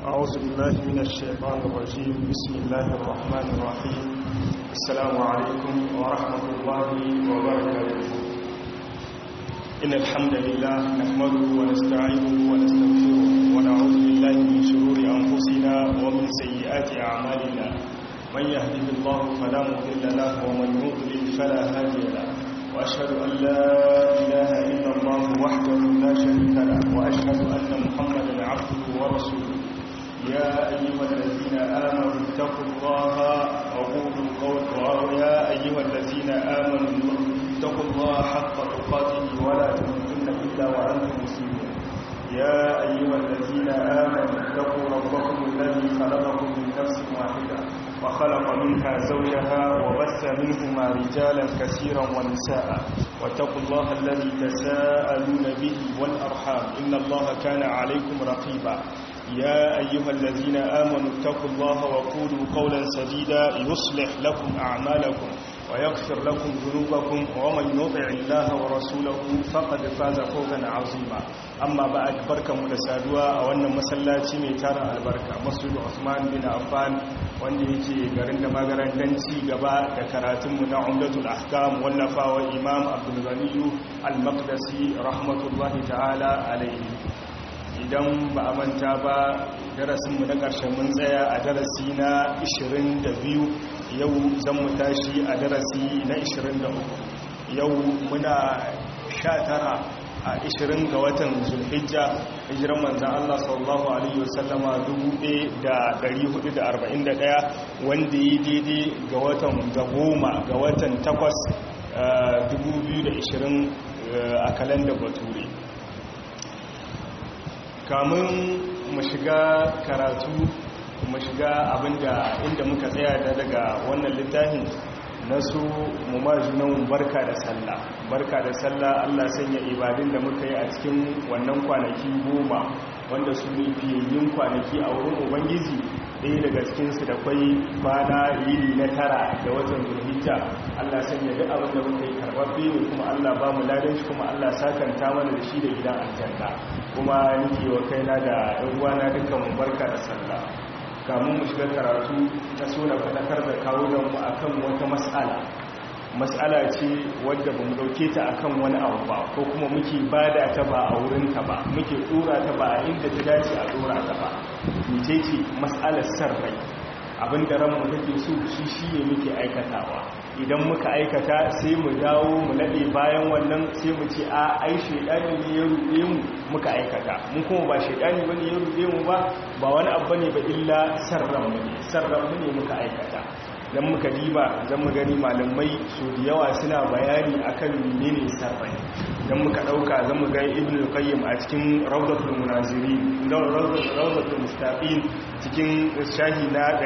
أعوذ بالله من الشيطان الرجيم بسم الله الرحمن الرحيم السلام عليكم ورحمة الله وبركاته إن الحمد لله نحمده ونستعينه ونستغفره ونعوذ بالله من شرور أنفسنا ومن سيئات أعمالنا من يهده الله فلا مضل له ومن يضلل فلا هادي له وأشهد أن لا إله إلا الله وحده لا شريك له وأشهد أن محمدا عبده ورسوله يا أيها الذين آمنوا اتقوا الله وقولوا قول يا أيها الذين آمنوا اتقوا الله حق تقاته ولا تموتن إلا وأنتم مسلمون يا أيها الذين آمنوا اتقوا ربكم الذي خلقكم من نفس واحدة وخلق منها زوجها وبث منهما رجالا كثيرا ونساء واتقوا الله الذي تساءلون به والأرحام إن الله كان عليكم رقيبا يا أيها الذين آمنوا اتقوا الله وقولوا قولا سديدا يصلح لكم أعمالكم ويغفر لكم ذنوبكم ومن يطع الله ورسوله فقد فاز فوزا عظيما أما بعد بركة متسادوة وأن مسلاتي ميتار البركة مسجد عثمان بن عفان wanda yake garin da magaran dan ci gaba da karatunmu na umdatul ahkam wallafawa imam abdul ghaniyu al-maqdisi rahmatullahi ta'ala alaihi idan ba a manta ba darasinmu na ƙarshen mun tsaya a darasi na 22 yau zan mu tashi a darasi na 23 yau muna 19 a 20 ga watan zulhijja hijiran manzan Allah sallallahu Alaihi wasallama 1441 wanda yi daidai ga watan ga goma ga watan 8 2020 a kalandar bature kamun mu shiga karatu mu shiga abinda inda muka tsaya da daga wannan littafin na su mu ma junan barka da sallah barka da sallah Allah sanya ibadun da muka yi a cikin wannan kwanaki goma wanda su ne fiyayyun kwanaki a wurin ubangiji ɗaya daga cikinsu da kwai kwana yini na tara da watan zulhijja Allah sanya duk abin da muka yi karɓaɓɓe ne kuma Allah ba mu ladan shi kuma Allah sakanta mana da shi da gidan aljanna kuma nake wa kaina da ɗan uwana dukkan mu barka da sallah kamun mu shiga karatu na so na faɗakar da kawunanmu a kan wata matsala matsala ce wadda ba mu ɗauke ta a kan wani abu ba ko kuma muke bada ta ba a wurinta ba muke tsora ta ba a inda ta dace a tsora ta ba mace ce matsalar san rai abinda ranmu take so shi shi ne muke aikatawa idan muka aikata sai mu dawo mu nade bayan wannan sai mu ce a ai shedani ne ya ruɗe mu muka aikata mun kuma ba shedani bane ya ruɗe mu ba ba wani abu ne ba illa sarran mu ne sarran mu ne muka aikata dan muka diba dan mu gani malamai su da yawa suna bayani akan menene sarrai dan muka dauka zan mu ga ibnu qayyim a cikin rawdatul munazirin rawdatul mustaqim cikin shahi na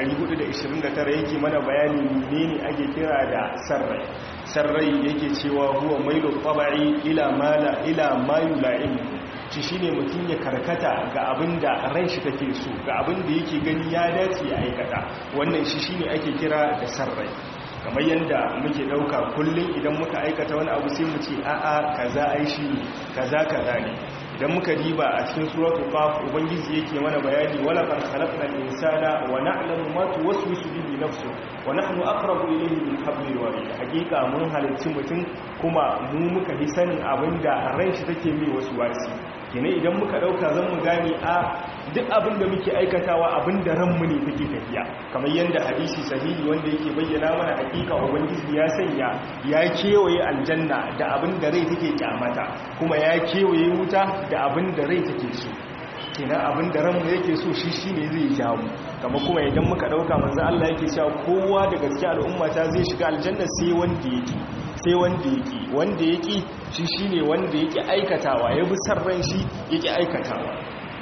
429 yake mana bayani menene ake kira da sarrai sarrai yake cewa huwa mailu tabai ila mala ila ma yula'im shi shine mutum ya karkata ga abinda ran shi take so ga abinda yake gani ya dace ya aikata wannan shi shine ake kira da sarrai kamar yadda muke dauka kullum idan muka aikata wani abu sai mu ce a'a kaza ai shi ne kaza kaza ne idan muka diba a cikin suratul qaf ubangiji yake mana bayani wala qad khalaqnal insana wa na'lamu ma tuwaswisu bihi nafsu wa nahnu aqrabu ilayhi min hablil warid hakika mun halicci mutum kuma mu muka hi sanin abinda ran shi take mai wasu wasi kene idan muka dauka zan mu gane a duk abin da muke aikatawa abin da ranmu ne take tafiya kamar yadda hadisi sahihi wanda yake bayyana mana hakika ubangiji ya sanya ya kewaye aljanna da abin da rai take kyamata kuma ya kewaye wuta da abin da rai take so kenan abin da ranmu yake so shi shine zai jawo kama kuma idan muka dauka manzo Allah yake cewa kowa da gaske al'umma ta zai shiga aljanna sai wanda yake sai wanda yake wanda yake shi shine wanda yake aikatawa ya bi sarran shi yake aikatawa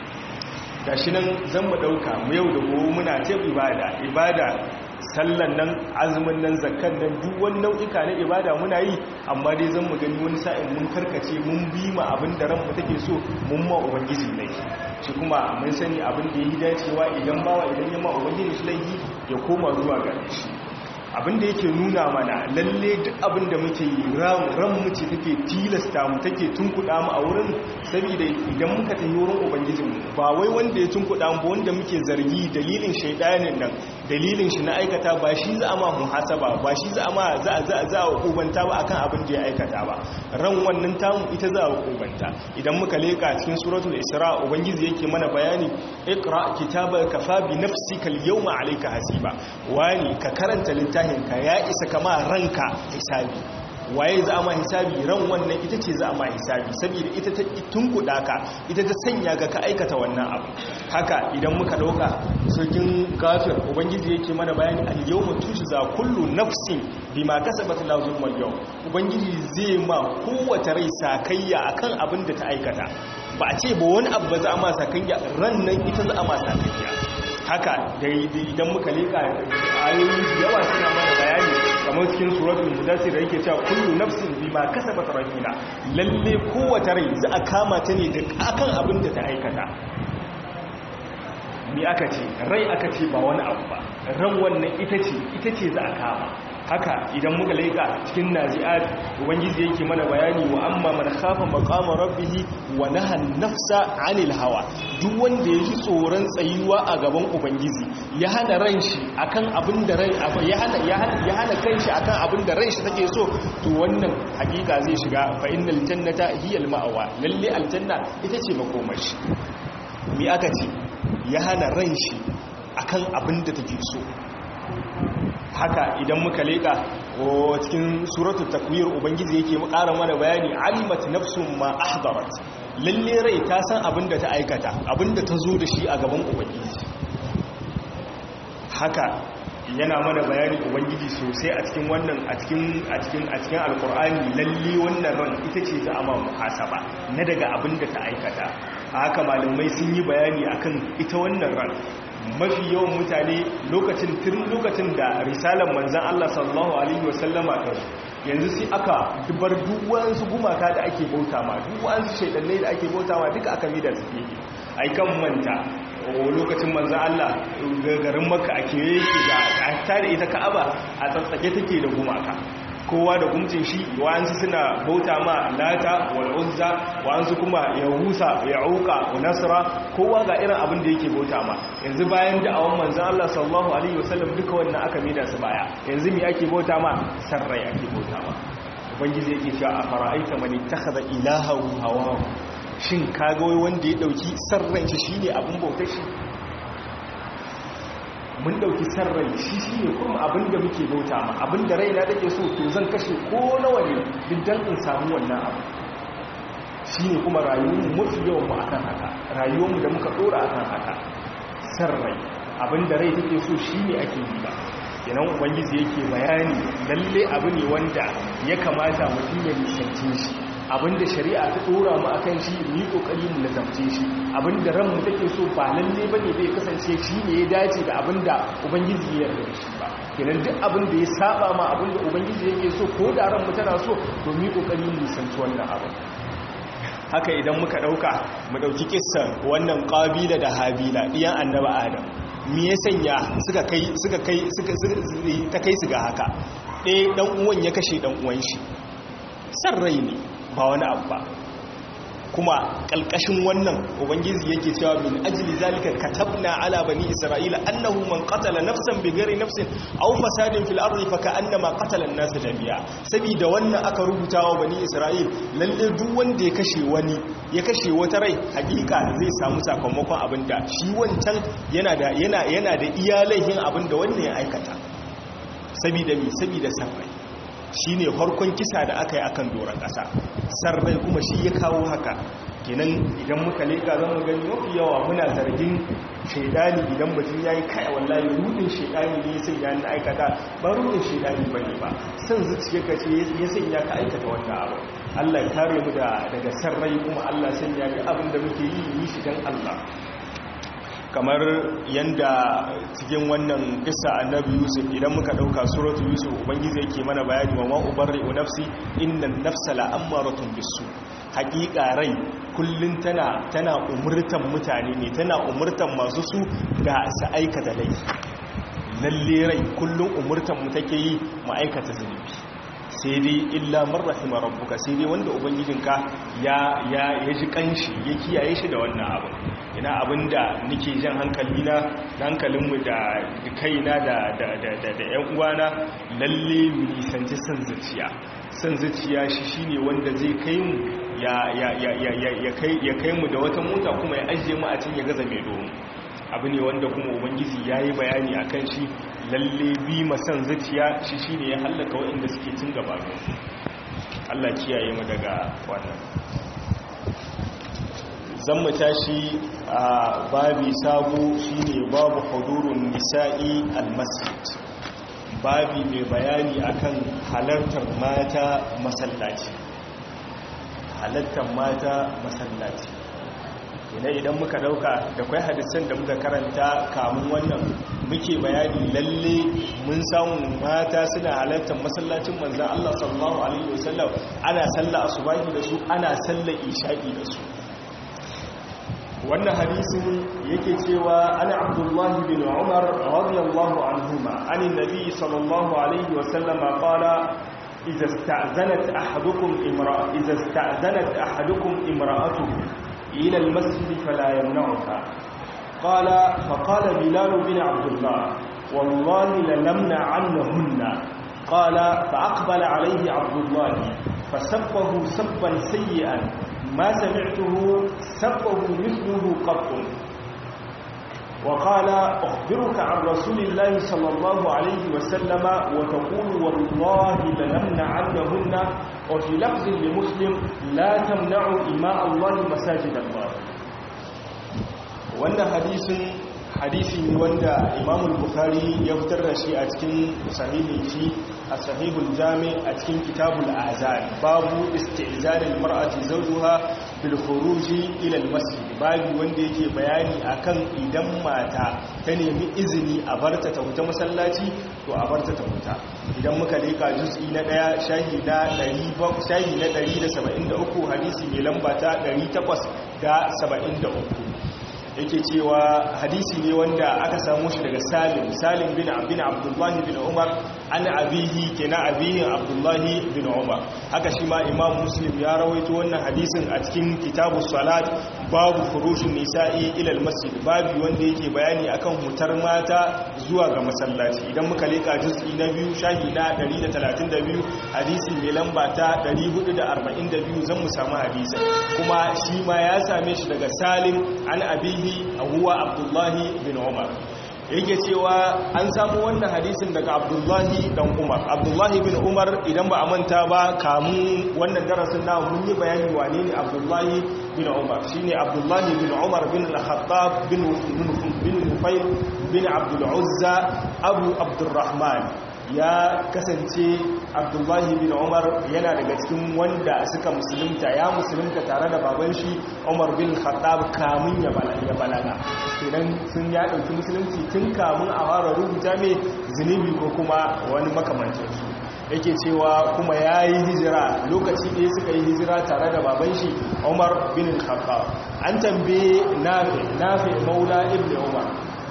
gashi nan zan mu dauka mu yau da gobe muna ta ibada ibada sallan nan azumin nan zakkan nan duk wani nau'ika na ibada muna yi amma dai zan mu gani wani sa'in mun karkace mun bi ma abin da ranmu take so mun ma ubangiji laifi shi kuma mun sani abin da yi dacewa idan bawa idan ya ma ubangiji shi laifi ya koma zuwa ga shi abinda yake nuna mana lalle duk abinda muke yi ran muce take tilasta mu take tunkuɗa mu a wurin saboda idan muka tafi wurin ubangijinmu ba wai wanda ya tunkuɗa mu wanda muke zargi dalilin shaidanin nan dalilin shi na aikata ba shi za a ma muhasaba ba shi za a ma za a hukubanta ba akan abin da ya aikata ba ran wannan tamu ita za a hukubanta idan muka leka cikin suratul isra ubangiji yake mana bayani iqra kitabaka kafa bi nafsika al-yawma alayka hasiba wani ka karanta littafin ka ya isa kama ranka hisabi waye za a ma hisabi ran wannan ita ce za a ma hisabi saboda ita ta tunkuɗa ka ita ta sanya ga ka aikata wannan abu haka idan muka ɗauka sojin gafir ubangiji yake mana bayani al yawma tujza kullu nafsin bima kasabat la zulmal yau ubangiji zai ma kowace rai sakayya akan abin da ta aikata ba a ce ba wani abu ba za a ma sakayya ran nan ita za a ma sakayya haka idan muka leka ayoyi yawa suna mana bayani kamar cikin suratul mudassir da yake cewa kullu nafsin bima kasabat rahina lalle kowace rai za a kama ta ne da akan abin da ta aikata mi aka ce rai aka ce ba wani abu ba ran wannan ita ce ita ce za a kama haka idan muka laika cikin nazi'at ubangiji yake mana bayani wa amma man khafa maqama rabbih wa naha nafsa 'anil hawa duk wanda yaji tsoron tsayuwa a gaban ubangiji ya hana ran shi akan abin da rai ya hana ya hana ya hana kanshi akan abin da ran shi take so to wannan hakika zai shiga fa innal jannata hiya al-ma'wa lalle aljanna ita ce makomashi mi aka ce ya hana ran shi akan abin da take so haka idan muka leka cikin suratul takwir ubangiji yake ƙara mana bayani alimat nafsun ma ahdarat lalle rai ta san abinda ta aikata abinda ta zo da shi a gaban ubangiji haka yana mana bayani ubangiji sosai a cikin wannan a cikin a cikin a cikin alqur'ani lalle wannan ran ita ce ta amma muhasaba na daga abinda ta aikata haka malamai sun yi bayani akan ita wannan ran mafi yawan mutane lokacin tun lokacin da risalar manzan Allah sallallahu Alaihi wasallama ta yanzu sai aka dubar duwansu gumaka da ake bauta ma duwansu shaidannai da ake bauta ma duka aka mida su ke aikan manta lokacin manzan Allah garin maka a kewaye yake da ta da ita ka'aba a tsatsake take da gumaka kowa da gumcin shi wa'ansu suna bauta ma lata wal uzza wa'ansu kuma ya husa ya auka wa nasra kowa ga irin abin da yake bauta ma yanzu bayan da'awan manzon Allah sallallahu alaihi wasallam duka wannan aka mida su baya yanzu me ake bauta ma sarrai ake bauta ma ubangiji yake cewa a fara'aita man ittakhadha ilahahu hawa shin kaga wai wanda ya dauki sarran shi shine abin bautar shi mun dauki sarrai shi shi ne kuma abinda muke bauta ma abinda raina take so to zan kashe ko nawa ne diddan in samu wannan abu shi ne kuma rayuwarmu mafi yawan mu akan haka rayuwarmu da muka dora akan haka sarrai abinda rai take so shi ne ake yi ba kenan ubangiji yake bayani lalle abu ne wanda ya kamata mutum ya nisance shi abinda shari'a ta dora mu akan shi mu yi kokari mu nazarce shi abinda ran mu take so ba lalle bane bai kasance shi ne ya dace da abinda ubangiji ya yarda shi ba kenan duk abinda ya saba ma abinda ubangiji yake so ko da ran mu tana so to mu yi kokari mu nisanci wannan abin haka idan muka dauka mu dauki kissan wannan qabila da habila diyan annabi adam me ya sanya suka kai suka kai suka ta kai su ga haka ɗaya dan uwan ya kashe dan uwan shi san rai ne ba wani abu ba kuma ƙalƙashin wannan ubangiji yake cewa min ajli zalika katabna ala bani isra'ila annahu man qatala nafsan bighairi nafsin aw fasadin fil ardi faka'annama qatala an-nas jami'a saboda wannan aka rubuta wa bani isra'il lalle duk wanda ya kashe wani ya kashe wata rai hakika zai samu sakamakon abinda shi wancan yana da yana yana da iyalaihin abinda wannan ya aikata saboda mi saboda sarrai shi ne farkon kisa da aka yi akan doron ƙasa sarrai kuma shi ya kawo haka kenan idan muka leka zan mu gani mafi yawa muna zargin shaidani idan mutum ya yi kaya wallahi rudin shaidani ne ya sanya na aikata ba rudin shaidani ba ne ba san zuciya ka ce ya sanya ka aikata wannan abu allah ya kare mu daga sarrai kuma allah sanya ga abin da muke yi yi shi don allah kamar yanda cikin wannan kissa annabi yusuf idan muka dauka suratul yusuf ubangiji yake mana bayani wa ma ubarri'u nafsi innan nafsa la'ammaratun bisu haƙiƙa rai kullun tana tana umurtan mutane ne tana umurtan masu su da su aikata laifi lalle rai kullum umurtan mu take yi mu aikata zunubi sai dai illa man rahima rabbuka sai dai wanda ubangijinka ya ya ya ji kanshi ya kiyaye shi da wannan abu ina abinda nake jan hankali na hankalinmu da kaina da da da da, da ƴan uwana lalle mu nisanci san zuciya san zuciya shi shine wanda zai kai mu ya ya ya ya ya kai ya kai mu da wata mota kuma ya ajiye mu a cikin ya gaza mai domin abu ne wanda kuma ubangiji ya yi bayani a kan shi lalle bi masan zuciya shi shi ne ya hallaka waɗanda suke cin gaba Allah kiyaye mu daga wannan zan mu tashi a babi sabo shi ne babu hudurun nisa'i almasjid babi mai bayani akan halartar mata masallaci halartar mata masallaci ina idan muka dauka da kwai hadisan da muka karanta kamun wannan muke bayani lalle mun samu mata suna halartar masallacin manzan Allah sallallahu alaihi wasallam ana sallah asubahi da su ana sallar isha'i da su wannan hadisin yake cewa ana abdullahi bin umar radiyallahu anhuma anin nabi sallallahu alaihi wasallam qala إذا استأذنت أحدكم امرأة إذا استأذنت أحدكم امرأته إلى المسجد فلا يمنعها قال فقال بلال بن عبد الله والله لنمنع عنهن قال فأقبل عليه عبد الله فسبه سبا سيئا ما سمعته سبه مثله قط وقال أخبرك عن رسول الله صلى الله عليه وسلم وتقول والله لنمنع عنهن وفي لفظ لمسلم لا تمنعوا إماء الله مساجد الله wannan hadisin hadisi ne wanda imam bukhari ya fitar da shi a cikin sahihin shi a sahihul jami a cikin kitabul azan babu istizanil mar'ati zawjuha bil khuruji ila al masjid babu wanda yake bayani akan idan mata ta nemi izini a barta ta fita masallaci to a barta ta fita idan muka leka juz'i na daya shahi na 100 shahi na 173 hadisi mai lamba ta 873 yake cewa hadisi ne wanda aka samu shi daga salim salim bin abin abdullahi bin umar an abihi ke na abihin abdullahi bin umar haka shi ma imam muslim ya rawaito wannan hadisin a cikin kitabu salat babu furushin nisa'i ilal masjid babu wanda yake bayani akan hutar mata zuwa ga masallaci idan muka leka juz'i na biyu shahi na 132 hadisi mai lamba ta 442 zan mu samu hadisin kuma shi ma ya same shi daga salim an abihi huwa abdullahi bin umar yake cewa an samu wannan hadisin daga abdullahi dan umar abdullahi bin umar idan ba a manta ba kamun wannan darasin na mun yi bayani wane ne abdullahi bin umar shine abdullahi bin umar bin al-khattab bin bin nufayl bin abdul uzza abu abdurrahman ya kasance abdullahi bin umar yana daga cikin wanda suka musulunta ya musulunta tare da baban shi umar bin khattab kamun ya balaga idan sun ya ɗauki musulunci tun kamun a fara rubuta mai zunubi ko kuma wani makamancinsu yake cewa kuma ya yi hijira lokaci ɗaya suka yi hijira tare da baban shi umar bin khattab an tambaye nafi nafi maula ibn umar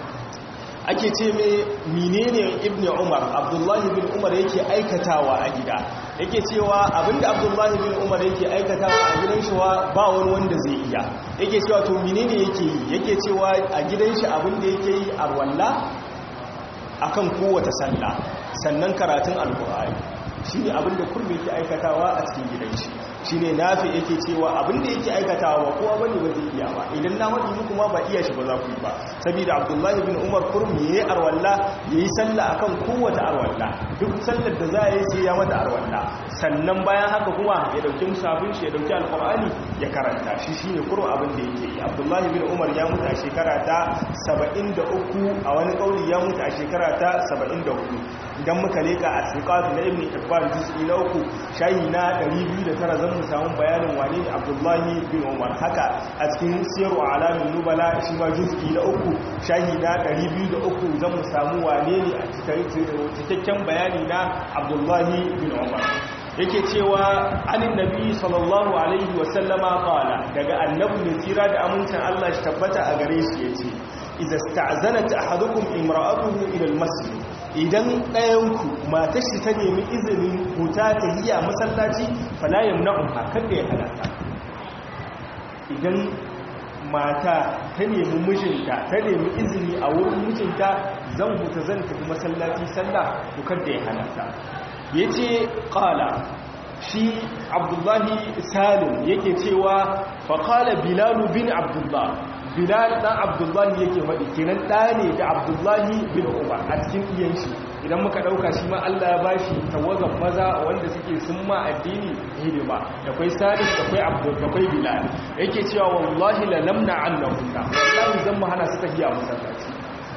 ake ce mai menene ibn umar abdullahi bin umar yake aikatawa a gida yake cewa abinda abdullahi bin umar yake aikatawa a gidan shi ba wani wanda zai iya yake cewa to menene yake yi yake cewa a gidan shi abinda yake yi a walla akan kowace sallah sannan karatun alkur'ani shine abinda kurmi yake aikatawa a cikin gidan shi shine nafi yake cewa abinda yake aikatawa ba kowa bane ba zai iya ba idan na wadi muku ma ba iya shi ba za ku yi ba saboda abdullahi bin umar kurmi yayi arwalla yayi sallah akan kowace arwalla duk sallar da za yi sai ya mata arwalla sannan bayan haka kuma ya dauki musafin shi ya dauki alqur'ani ya karanta shi shine kurmi abin da yake yi abdullahi bin umar ya mutu a shekara ta 73 a wani kauli ya mutu a shekara ta 74 idan muka leka a siqat na ibn hibban juz'i na uku shayi na 209 zan mu samu bayanin wane ne abdullahi bin umar haka a cikin siyarwa alamin nubala shi ma juz'i na uku shayi na 203 zan mu samu wane ne a cikakken bayani na abdullahi bin umar yake cewa anin nabi sallallahu alaihi wasallama qala daga annabi ne tsira da amincin Allah shi tabbata a gare shi yace idza sta'zanat ahadukum imra'atuhu ila al-masjid idan ɗayanku matar shi ta nemi izinin huta ta hiya masallaci fala yamna'uha kada ya halata idan mata ta nemi mijinta ta nemi izini a wurin mijinta zan huta zan tafi masallaci sallah to kada ya halata yace qala shi abdullahi salim yake cewa faƙala bilalu bin abdullah bilal ɗan abdullahi yake faɗi kenan ɗa ne da abdullahi bin umar a cikin iyan shi idan muka ɗauka shi ma allah ya ba shi tawagan maza wanda suke sun ma addini hidima da kwai salim da kwai abdul da kwai bilal yake cewa wallahi la lamna annahunna wallahi zan mu hana su tafiya masallaci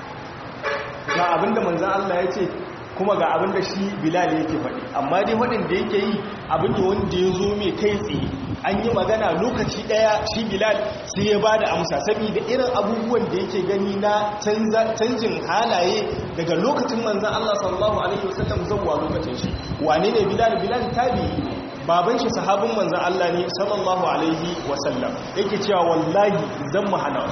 ga abinda manzon allah ya ce kuma ga abin da shi bilal yake faɗi amma dai waɗin da yake yi abin da wanda ya zo mai kai tsaye an yi magana lokaci ɗaya shi bilal sai ya ba da amsa saboda irin abubuwan da yake gani na canjin halaye daga lokacin manzan Allah sallallahu alaihi wasallam zuwa lokacin shi wane ne bilal bilal tabi'i ne baban shi sahabin manzan Allah ne sallallahu alaihi wasallam yake cewa wallahi zan mu hana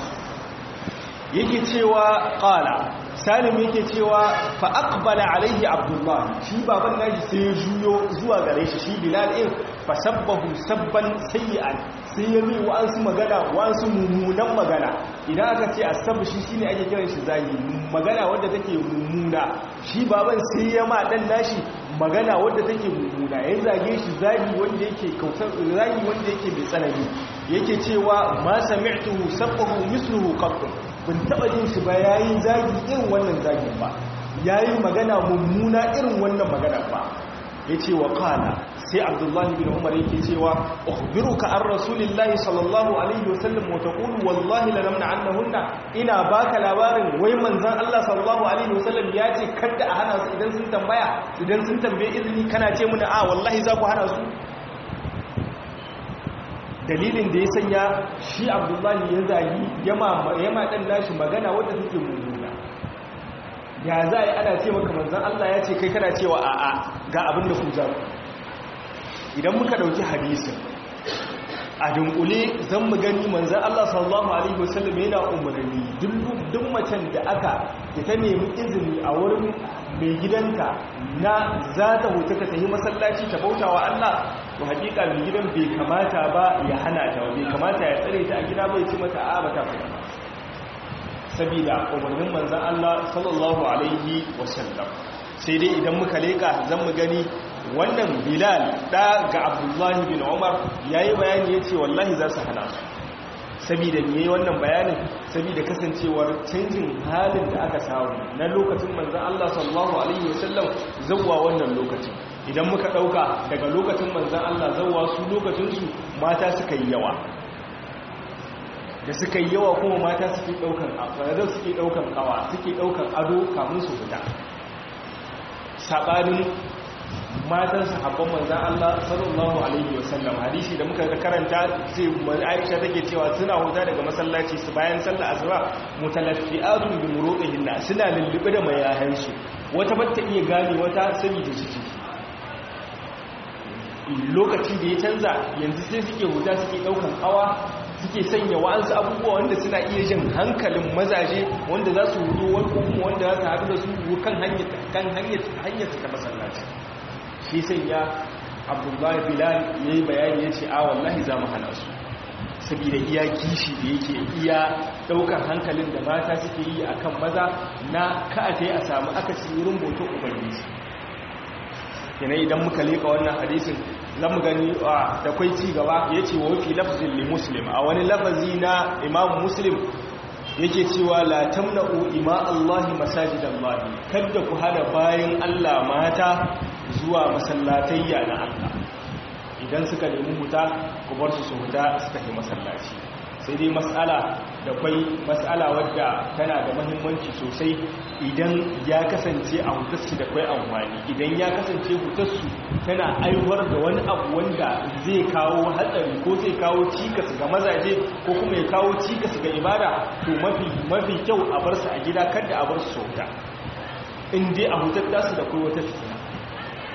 yake cewa qala salim yake cewa fa aqbala alaihi abdullah shi baban nashi sai ya juyo zuwa gare shi shi bilal din fa sabbahu sabban sayyi'an sai ya mai wa'ansu magana wa'ansu mummunan magana idan aka ce asabu shi shine ake kiran shi zagi magana wadda take mummuna shi baban sai ya ma dan nashi magana wadda take mummuna ya zage shi zagi wanda yake kautar zagi wanda yake mai tsanani yake cewa ma sami'tuhu sabbahu misluhu qattu bin taba jin shi ba yayi zagi irin wannan zagin ba yayi magana mummuna irin wannan magana ba yace wa qala sai abdullahi bin umar yake cewa ukhbiruka an rasulillahi sallallahu alaihi wasallam wa taqulu wallahi la namna annahunna ina baka labarin wai manzon Allah sallallahu alaihi wasallam ya ce kada a hana su idan sun tambaya idan sun tambaye izini kana ce muna a wallahi za ku hana su dalilin da ya sanya shi abdullahi ya zagi yama ɗan nashi magana wadda take mummuna ya za a yi ana ce maka manzan Allah ya ce kai kana cewa a'a ga abin da ku zaku idan muka ɗauki hadisin a dunkule zan mu gani manzan Allah sallallahu alaihi wasallam yana umarni duk macen da aka da ta nemi izini a wurin mai gidanta na za ta huta ta tafi masallaci ta bauta wa Allah to hakika mai gidan bai kamata ba ya hana ta bai kamata ya tsare ta a gida bai ci mata a ba ta fara saboda umarnin manzan Allah sallallahu alaihi wasallam sai dai idan muka leka zan mu gani wannan bilal da ga abdullahi bin umar yayi bayani yace wallahi za su hana su saboda me yayi wannan bayanin saboda kasancewar canjin halin da aka samu na lokacin manzon Allah sallallahu alaihi wasallam zawwa wannan lokacin idan muka dauka daga lokacin manzon Allah zawwa su lokacin su mata suka yi yawa da suka yi yawa kuma mata suke daukan afara suke daukan kawa suke daukan ado kamun su fita sabanin matan sahabban manzan Allah sallallahu alaihi wasallam hadisi da muka karanta sai Aisha take cewa suna huta daga masallaci su bayan sallar asuba mutalaffi'atun bi murudihinna suna lullube da mayahan su wata batta iya gane wata saboda ciki lokaci da ya canza yanzu sai suke huta suke daukan kawa suke sanya wa'ansu abubuwa wanda suna iya jin hankalin mazaje wanda za su hudu wani kuma wanda za su haɗu da su kan hanyar ta masallaci shi sai ya abdullahi bilal ya yi bayani ya ce a wallahi za mu hana su saboda iya kishi da yake iya daukar hankalin da mata suke yi a kan maza na ka'ata a samu akasi wurin boton ubangiji yana idan muka leka wannan hadisin zan mu gani da kwai ci gaba ya ce wa fi lafzin li muslim a wani lafazi na imam muslim yake cewa la tamna'u ima Allahi masajidallahi kada ku hada bayan Allah mata zuwa masallatayya na Allah idan suka nemi huta ku bar su su huta su tafi masallaci sai dai matsala da kwai matsala wadda tana da mahimmanci sosai idan ya kasance a hutarsu da kwai amfani idan ya kasance hutarsu tana aiwar da wani abu wanda zai kawo hatsari ko zai kawo cikas ga mazaje ko kuma ya kawo cikas ga ibada to mafi kyau a bar su a gida kada a bar su huta in dai a hutar tasu da kwai wata fitina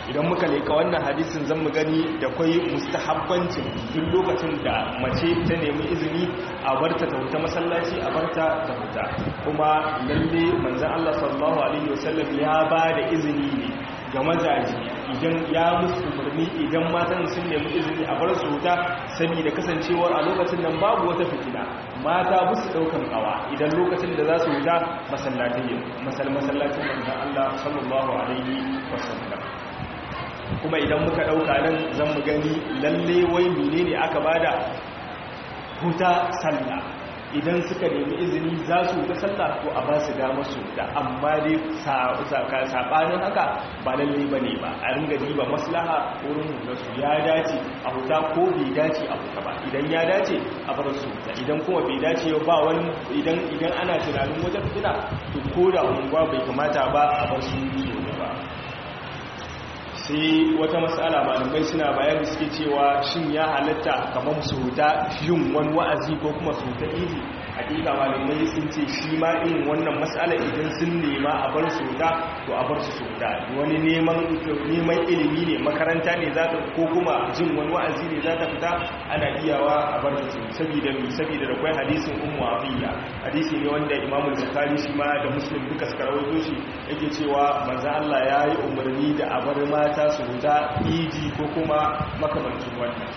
idan muka leka wannan hadisin zan mu gani da kwai mustahabbancin duk lokacin da mace ta nemi izini a barta ta huta masallaci a barta ta huta kuma lalle manzon Allah sallallahu alaihi wasallam ya ba da izini ne ga mazaji idan ya musu umarni idan matan sun nemi izini a bar su huta saboda kasancewar a lokacin nan babu wata fitina mata ba su daukan kawa idan lokacin da za su huta masallatai masallacin manzon Allah sallallahu alaihi wasallam kuma idan muka ɗauka nan zan mu gani lalle wai menene aka bada huta sallah idan suka nemi izini za su huta sallah ko a ba su dama su da amma dai saɓanin haka ba lalle ba ne ba a ringa diba maslaha wurin hutarsu ya dace a huta ko bai dace a huta ba idan ya dace a bar su huta idan kuma bai dace ba wani idan ana tunanin wata fitina to ko da unguwa bai kamata ba a bar su huta ba sai wata matsala malamai suna bayan suke cewa shin ya halatta kamar su huta yin wani wa'azi ko kuma su huta iri hakika malamai sun ce shi ma irin wannan matsala idan sun nema a bar su huta to a bar su su huta wani neman ilimi ne makaranta ne za ta ko kuma jin wani wa'azi ne za ta fita ana iyawa a bar su saboda mi saboda da kwai hadisin ummu afiya hadisi ne wanda imamul bukhari shi ma da muslim duka suka rawaito shi yake cewa manzo Allah ya yi umarni da a bar mata su huta idi ko kuma makamancin wannan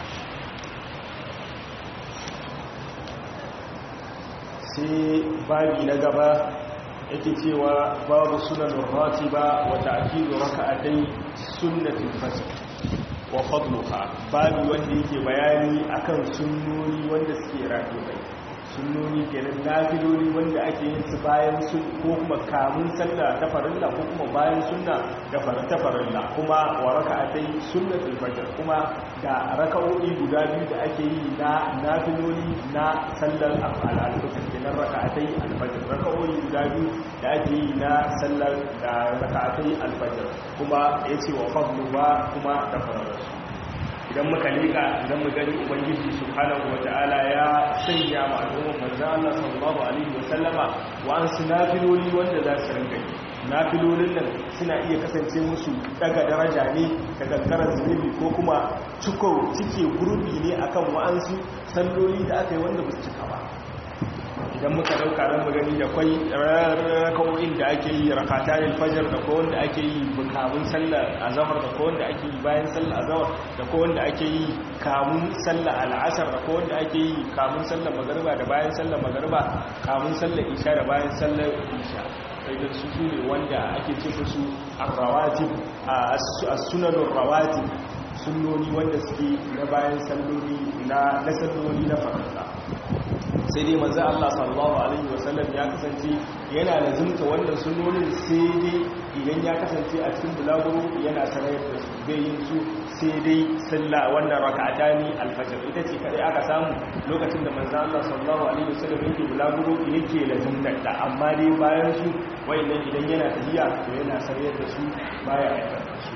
sai babi na gaba yake cewa babu sunan ratiba wa ta'kidu raka'atai sunnatul fajr wa fadluha babi wanda yake bayani akan sunnoni wanda suke ratibai sunnoni kenan nafiloli wanda ake yin su bayan sun ko kuma kamun sallah ta farilla ko kuma bayan sunna da farilla farilla kuma wa raka'atai sunnatul fajr kuma da raka'o'i guda biyu da ake yi na nafiloli na sallar al-fajr kenan raka'atai al-fajr raka'o'i guda biyu da ake yi na sallar da raka'atai al-fajr kuma yace wa fadluha kuma da farilla idan muka leka idan mu gani ubangiji subhanahu wata'ala ya sanya ma al'ummar manzo Allah sallallahu alaihi wasallama wa an sunafiloli wanda za su rinka yi nafilolin nan suna iya kasance musu daga daraja ne da kankarar zunubi ko kuma ciko cike gurbi ne akan wa'ansu salloli da aka yi wanda ba su cika ba idan muka dauka ran magani da kwai rakawoyin da ake yi rakatanin fajar da ko wanda ake yi kamun sallar azhar da ko wanda ake yi bayan sallar azhar da ko wanda ake yi kamun sallar al'asar da ko wanda ake yi kamun sallar magariba da bayan sallar magariba kamun sallar isha da bayan sallar isha da su su ne wanda ake ce su arrawatib as-sunanur rawatib sunnoni wanda suke na bayan salloli na na salloli na farilla sai dai manzo Allah sallallahu alaihi wasallam ya kasance yana lazimta wannan sunnonin sai dai idan ya kasance a cikin bulaguro yana sanar da su bai yin su sai dai sallah wannan rak'atani alfajr ita ce kadai aka samu lokacin da manzo Allah sallallahu alaihi wasallam yake bulaguro yake lazimta ta amma dai bayan su wayannan idan yana tafiya to yana sanar da su baya aikata su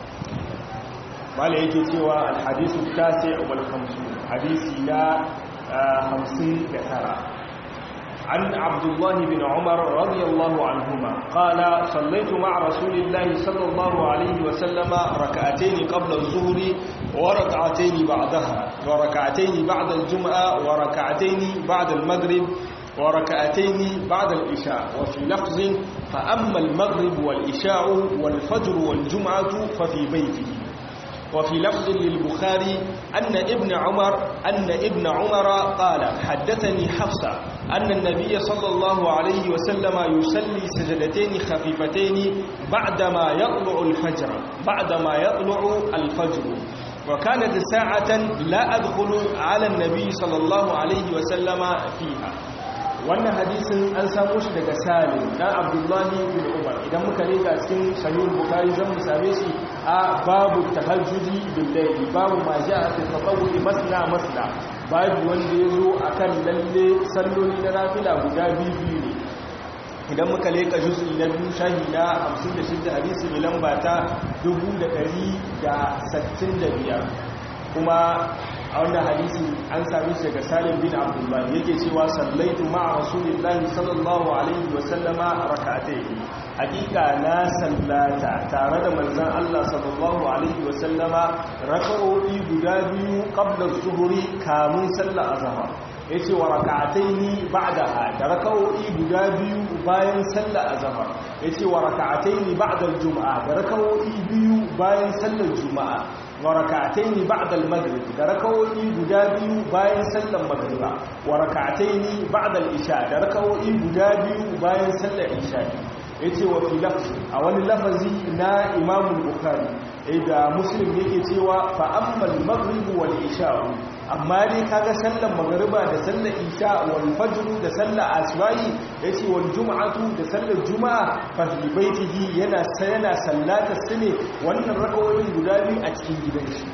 mala yake cewa alhadisu tasi wal khamsun hadisi na خمسين كثرة عن عبد الله بن عمر رضي الله عنهما قال صليت مع رسول الله صلى الله عليه وسلم ركعتين قبل الظهر وركعتين بعدها وركعتين بعد الجمعة وركعتين بعد المغرب وركعتين بعد العشاء وفي لفظ فأما المغرب والعشاء والفجر والجمعة ففي بيته وفي لفظ للبخاري أن ابن عمر أن ابن عمر قال حدثني حفصة أن النبي صلى الله عليه وسلم يصلي سجدتين خفيفتين بعدما يطلع الفجر بعدما يطلع الفجر وكانت ساعة لا أدخل على النبي صلى الله عليه وسلم فيها wannan hadisin an samu shi daga salim dan abdullahi bin umar idan muka leka cikin sahih bukhari zan mu same shi a babu tahajjudi bil layli babu ma ja'a fi tatawwu'i masna masna babu wanda yazo akan lalle salloli na nafila guda biyu ne idan muka leka juz'i na biyu shahi na 56 hadisi mai lamba ta 1165 kuma a wannan hadisi an sami shi daga salim bin abdullah yake cewa sallaitu ma'a rasulillahi sallallahu alaihi wa sallama rak'atayn hakika na sallata tare da manzon Allah sallallahu alaihi wa sallama rak'o'i guda biyu qabla zuhuri kamun sallar azhar yace wa rak'ataini ba'daha da rak'o'i guda biyu bayan sallar azhar yace wa rak'ataini ba'da al-jum'a da rak'o'i biyu bayan sallar juma'a wa rak'ataini ba'da al-maghrib da rak'o'i guda biyu bayan sallar maghriba wa rak'ataini ba'da al-isha da rak'o'i guda biyu bayan sallar isha yace wa fi lafzi a wani lafazi na Imam Bukhari da Muslim yake cewa fa ammal maghrib wal isha amma dai kaga sallar magriba da sallar isha wal fajr da sallar asbahi yace wal jum'atu da sallar juma'a fa fi baitihi yana yana sallata su ne wannan rakawoyin guda biyu a cikin gidan shi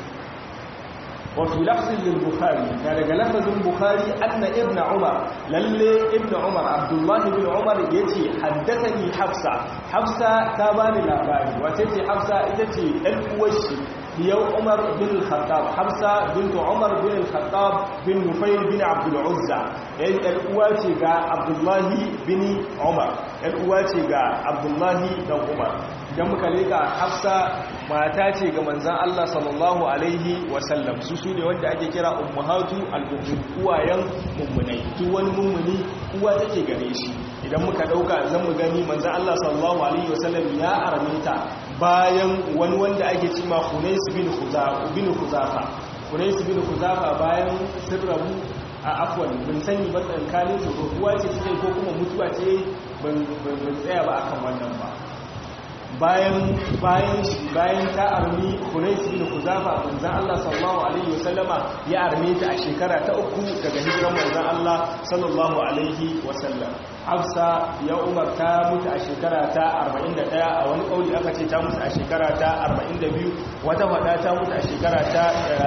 وفي لفظ للبخاري قال لفظ البخاري أن ابن عمر للي ابن عمر عبد الله بن عمر يتي حدثني حفصة حفصة تاباني لاباني وتتي حفصة إتتي الوشي يوم عمر بن الخطاب حفصة بنت عمر بن الخطاب بن نفيل بن عبد العزة الأواتي عبد الله بن عمر الأواتي عبد الله بن عمر idan muka leka hafsa mata ce ga manzan Allah sallallahu alaihi wasallam su su ne wanda ake kira ummahatu al-mu'min uwayen mummunai duk wani mummuni uwa take gare shi idan muka dauka zan mu gani manzan Allah sallallahu alaihi wasallam ya arminta bayan wani wanda ake cewa Hunais bin Khuzafa bin Khuzafa Hunais bin Khuzafa bayan sirrabu a afwan bin sani ba tsankanin su uwa ce take ko kuma mutuwa ce ban tsaya ba akan wannan ba bayan bayan shi bayan ta armi Hunais bin Khuzafa manzon Allah sallallahu alaihi wasallama ya arme ta a shekara ta uku daga hijiran manzon Allah sallallahu alaihi wasallam Hafsa ya Umar ta mutu a shekara ta 41 a wani kauli aka ce ta mutu a shekara ta 42 wata fada ta mutu a shekara ta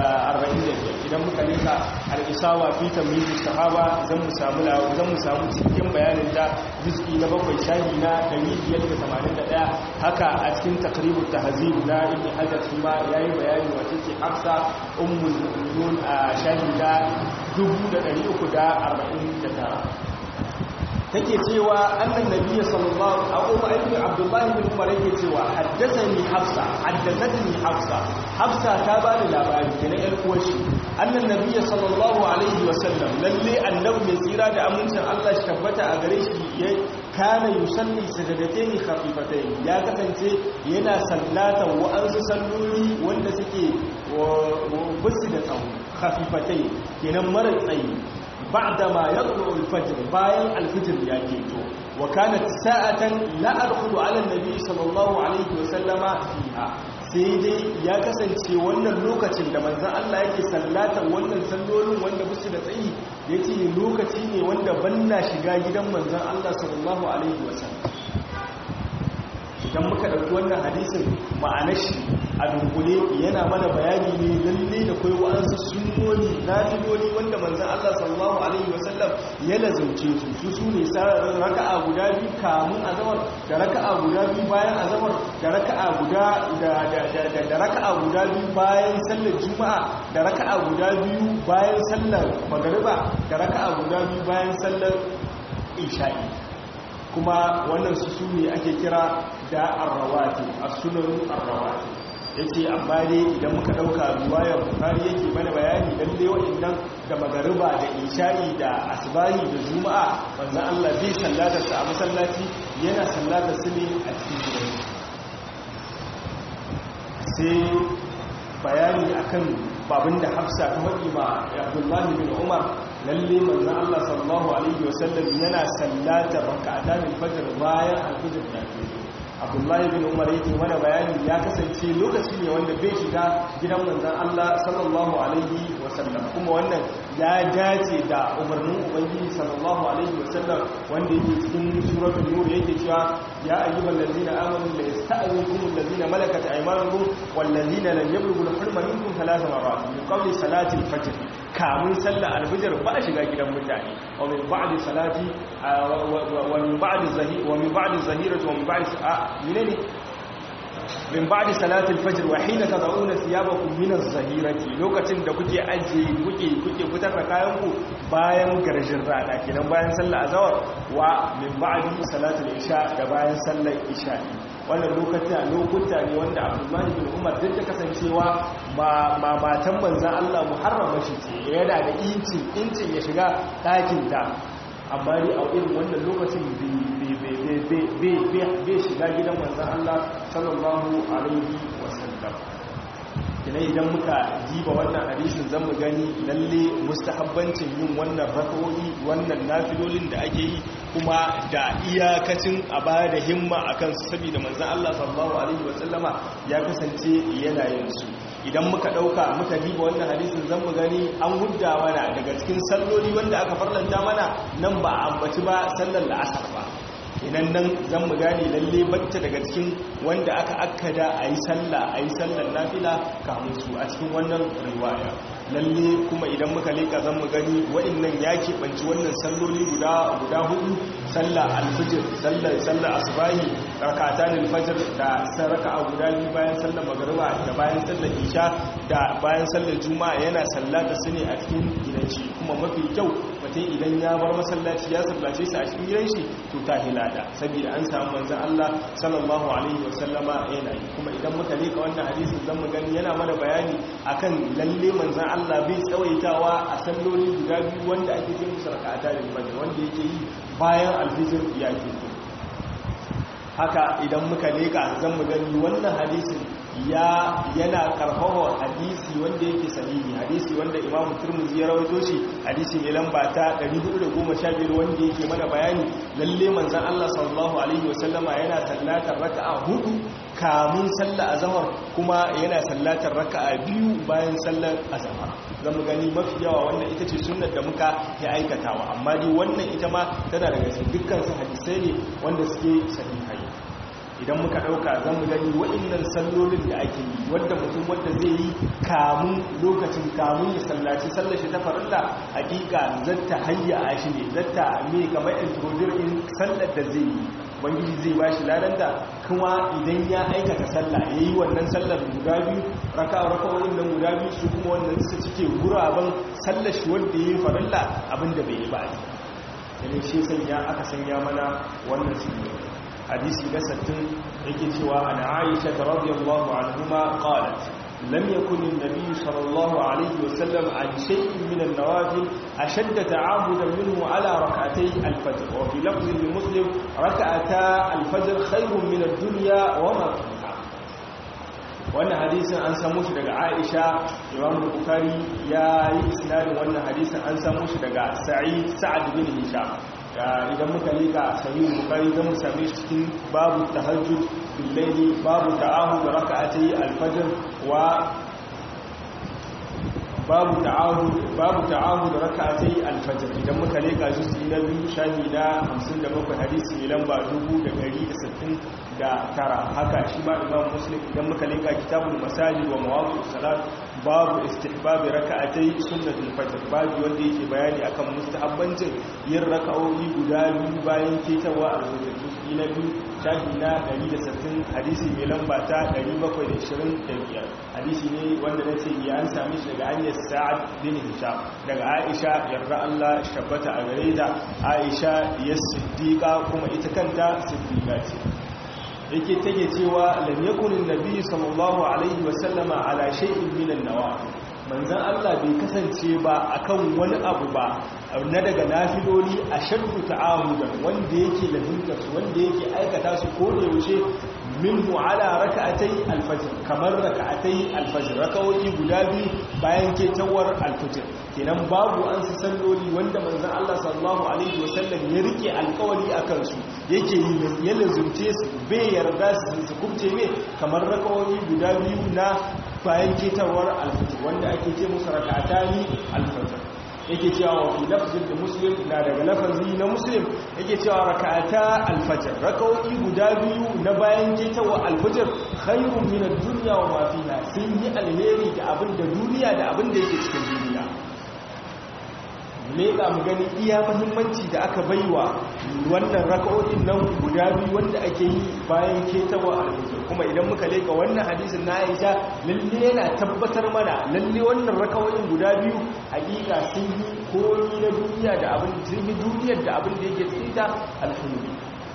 45 idan muka leka al-isawa fi tamyiz sahaba zan mu samu zan mu samu cikin bayanin ta juz'i na bakwai shahi na 581 haka a cikin takribut tahzib na ibn hajar shi ma yayi bayani wace ce hafsa ummul mu'minun a shahida 1349 take cewa annan nabiyyi sallallahu alaihi wa sallam abdullah ibn umar yake cewa haddathani hafsa haddathatni hafsa hafsa ta bani labari kenan yar uwashi annan nabiyyi sallallahu alaihi wa sallam lalle annabi mai tsira da amincin Allah shi tabbata a gare shi kana yusalli sajadatayn khafifatayn ya kasance yana sallata wa'ansu salloli wanda suke bisu da tsawo khafifatayn kenan mara tsayi بعدما يطلع الفجر باين الفجر يجيتو وكانت ساعة لا أدخل على النبي صلى الله عليه وسلم فيها sai dai ya kasance wannan lokacin da manzan Allah yake sallatan wannan sallolin wanda musu da tsayi ya ce lokaci ne wanda banna shiga gidan manzan Allah sallallahu Alaihi wasallam idan muka ɗauki wannan hadisin ma'anar shi a dunkule yana mana bayani ne lalle da kai wa'ansu sunnoni nafiloli wanda manzon Allah sallallahu alaihi wasallam ya lazumce su su su ne raka'a guda biyu kamun azamar da raka'a guda biyu bayan azamar da raka'a guda da da raka'a guda biyu bayan sallar juma'a da raka'a guda biyu bayan sallar magariba da raka'a guda biyu bayan sallar isha'i kuma wannan su su ne ake kira da arrawati as-sunan arrawati yace amma dai idan muka dauka riwayar bukhari yake mana bayani dan dai wa'annan da magariba da isha'i da asbahi da juma'a manzon Allah bai sallata su a masallaci yana sallata su ne a cikin gidan sai bayani akan babin da Hafsa ta faɗi ma Abdullahi bin Umar lalle manzon Allah sallallahu alaihi wasallam yana sallata rak'atan al-fajr bayan al-fajr da abdullahi bin umar yake mana bayani ya kasance lokaci ne wanda bai shiga gidan manzan Allah sallallahu alaihi wasallam kuma wannan ya dace da umarnin ubangiji sallallahu alaihi wasallam wanda yake cikin suratul nur yake cewa ya ayyuhal ladina amanu la yasta'zinukum alladhina malakat aymanukum wal ladina lam yablughu al-hulma minkum thalatha marat min qabli salati al-fajr kamun sallar al-fajr ba shiga gidan mutane wa min ba'di salati wa min ba'di zahir wa min ba'di zahirati wa min ba'di menene min ba'di salatil fajr wa hina tad'una thiyabakum min az-zahirati lokacin da kuke aje kuke kuke fitar da kayan ku bayan garjin rana kenan bayan sallar azhar wa min ba'di salatil isha da bayan sallar isha wannan lokuta lokuta ne wanda Abdullah bin Umar duk da kasancewa ma matan manzon Allah muharrama shi ce yana da incin incin ya shiga ɗakin ta amma dai a irin wannan lokacin bai shiga gidan manzan Allah sallallahu alaihi wasallam kina idan muka jiba wannan hadisin zan mu gani lalle mustahabbancin yin wannan rak'o'i wannan nafilolin da ake yi kuma da iyakacin a baya da himma akan su saboda manzan Allah sallallahu alaihi wasallama ya kasance yana yin su idan muka dauka muka diba wannan hadisin zan mu gani an hudda mana daga cikin salloli wanda aka farlanta mana nan ba a ambaci ba sallar la'asar ba idan nan zan mu gane lalle bacce daga cikin wanda aka akkada a yi sallah a yi sallar nafila kamun su a cikin wannan riwaya lalle kuma idan muka leka zan mu gani wa'annan ya keɓanci wannan salloli guda guda hudu sallah alfijir sallar sallar asubahi rakatan alfajir da saraka guda biyu bayan sallar magariba da bayan sallar isha da bayan sallar juma'a yana sallata su ne a cikin gidan shi kuma mafi kyau mutum idan ya bar masallaci ya sallace su a cikin gidan shi to ta hilada saboda an samu manzon Allah sallallahu alaihi wasallama yana yi kuma idan muka leka wannan hadisin zan mu gani yana mana bayani akan lalle manzon Allah bai tsawaitawa a salloli guda biyu wanda ake ce musu rak'ata da fajr wanda yake yi bayan alfijir ya ke haka idan muka leka zan mu gani wannan hadisin ya yana karfafa hadisi wanda yake sahihi hadisi wanda Imam Tirmidhi ya rawaito shi hadisi mai lamba ta 415 wanda yake mana bayani lalle manzon Allah sallallahu alaihi wasallama yana sallatar raka'a hudu kamun sallar azhar kuma yana sallatar raka'a biyu bayan sallar azhar zamu gani mafi yawa wannan ita ce sunnar da muka yi aikatawa amma dai wannan ita ma tana daga cikin dukkan su hadisai ne wanda suke sahihai idan muka dauka zan mu gani wa'annan sallolin da ake yi wanda mutum wanda zai yi kamun lokacin kamun ya sallaci sallar shi ta farilla hakika zata hayya a shi ne zata me kamar introduce in sallar da zai yi bangiji zai ba shi ladanta kuma idan ya aikata sallah ya yi wannan sallar guda biyu raka raka'o'in nan guda biyu su kuma wannan su cike guraben sallar shi wanda ya yi farilla abinda bai yi ba ne shi sanya aka sanya mana wannan su hadisi na sattin yake cewa an aisha ta radiyallahu anhuma qalat lam yakun an-nabiy sallallahu alayhi wa sallam an shay'in min an-nawafil ashadd ta'abudan minhu ala rak'atay al-fajr wa fi lafz muslim rak'ata al-fajr khayrun min ad-dunya wa ma fiha wannan hadisin an samu shi daga Aisha Imam Bukhari ya yi isnadin wannan hadisin an samu shi daga Sa'id Sa'ad bin Hisham idan muka leka sahih bukhari zan mu same shi cikin babu tahajjud bil layli babu ta'ahud rak'atay al-fajr wa babu ta'ahud babu ta'ahud rak'atay al-fajr idan muka leka juz'i na biyu shahi na 57 hadisi ne lamba 1160 da tara haka shi ma imam muslim idan muka leka kitabul masajid wa mawaqif salat babu istihbab rak'atay sunnatul fajr babu wanda yake bayani akan mustahabbancin yin raka'o'i guda biyu bayan ketawa al-fajr juz'i na biyu shahi na 160 hadisi mai lamba ta 725 hadisi ne wanda nace ya an sami shi daga hanyar sa'ad bin hisham daga aisha yarda Allah tabbata a gare ta aisha ya siddiqa kuma ita kanta siddiqa ce yake take cewa lam yakun annabi sallallahu alaihi wa sallama ala shay'in min an-nawafil manzon Allah bai kasance ba akan wani abu ba na daga nafiloli a shaddu ta'ahudan wanda yake lazimta su wanda yake aikata su ko da yaushe minhu ala raka'atai alfajr kamar raka'atai alfajr raka'o'i guda biyu bayan ketawar alfajr kenan babu an su salloli wanda manzon Allah sallallahu alaihi wasallam ya rike alkawari akan su yake ya lazumce su bai yarda su su kubce me kamar raka'o'i guda biyu na bayan ketawar alfajr wanda ake ce musu raka'atani alfajr yake cewa wa fi lafzin da muslim na daga lafazi na muslim yake cewa raka'ata alfajr raka'o'i guda biyu na bayan ketawa alfajr khairun min ad-dunya wa ma fiha sun yi alheri da abin da duniya da abin da yake cikin duniya leƙa mu gani iya muhimmanci da aka baiwa wannan raka'o'in nan guda biyu wanda ake yi bayan ketawa alfajir kuma idan muka leƙa wannan hadisin na Aisha lalle yana tabbatar mana lalle wannan raka'o'in guda biyu hakika sun yi komi na duniya da abin sun yi duniyar da abin da yake cikin ta alhamdulillah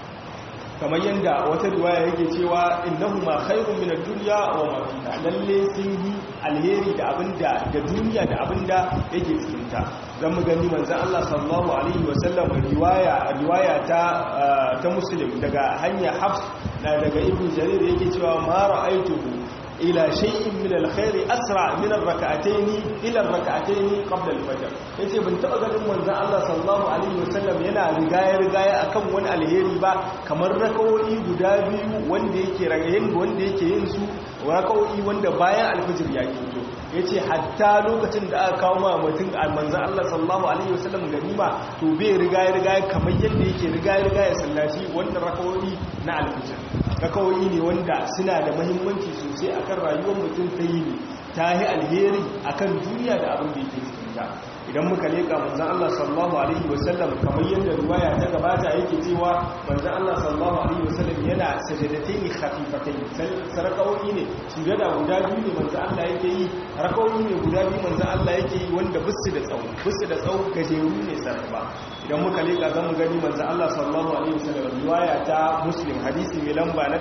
kamar yadda wata riwaya yake cewa innahu ma khairun min ad-dunya wa ma fiha lalle sun yi alheri da abinda da duniya da abinda yake cikin ta zan mu gani manzon Allah sallallahu alaihi wa sallam riwaya riwaya ta ta muslim daga hanya hafs daga ibn jarir yake cewa ma ra'aituhu ila shay'in min alkhairi asra min arrak'atayn ila arrak'atayn qabla alfajr yace ban taba ganin manzon Allah sallallahu alaihi wasallam yana rigaya rigaya akan wani alheri ba kamar rakawoyi guda biyu wanda yake ragayen wanda yake yin su rakawoyi wanda bayan alfajr ya fito yace hatta lokacin da aka kawo ma mutum manzon Allah sallallahu alaihi wasallam ganima to bai rigaya rigaya kamar yadda yake rigaya rigaya sallaci wannan rakawoyi na alfajr rakawoyi ne wanda suna da mahimmanci sosai akan rayuwar mutum ta yi ne ta yi alheri akan duniya da abin da yake cikinta idan muka leka manzan Allah sallallahu alaihi wasallam kamar yadda ruwaya ta gabata yake cewa manzan Allah sallallahu alaihi wasallam yana sajadatai khafifatai sarakawoyi ne sujada guda biyu ne manzan Allah yake yi rakawoyi ne guda biyu manzan Allah yake yi wanda bisu da tsawo bisu da tsawo gajeru ne sarrafa idan muka leka zamu gani manzan Allah sallallahu alaihi wasallam riwaya ta muslim hadisi mai lamba na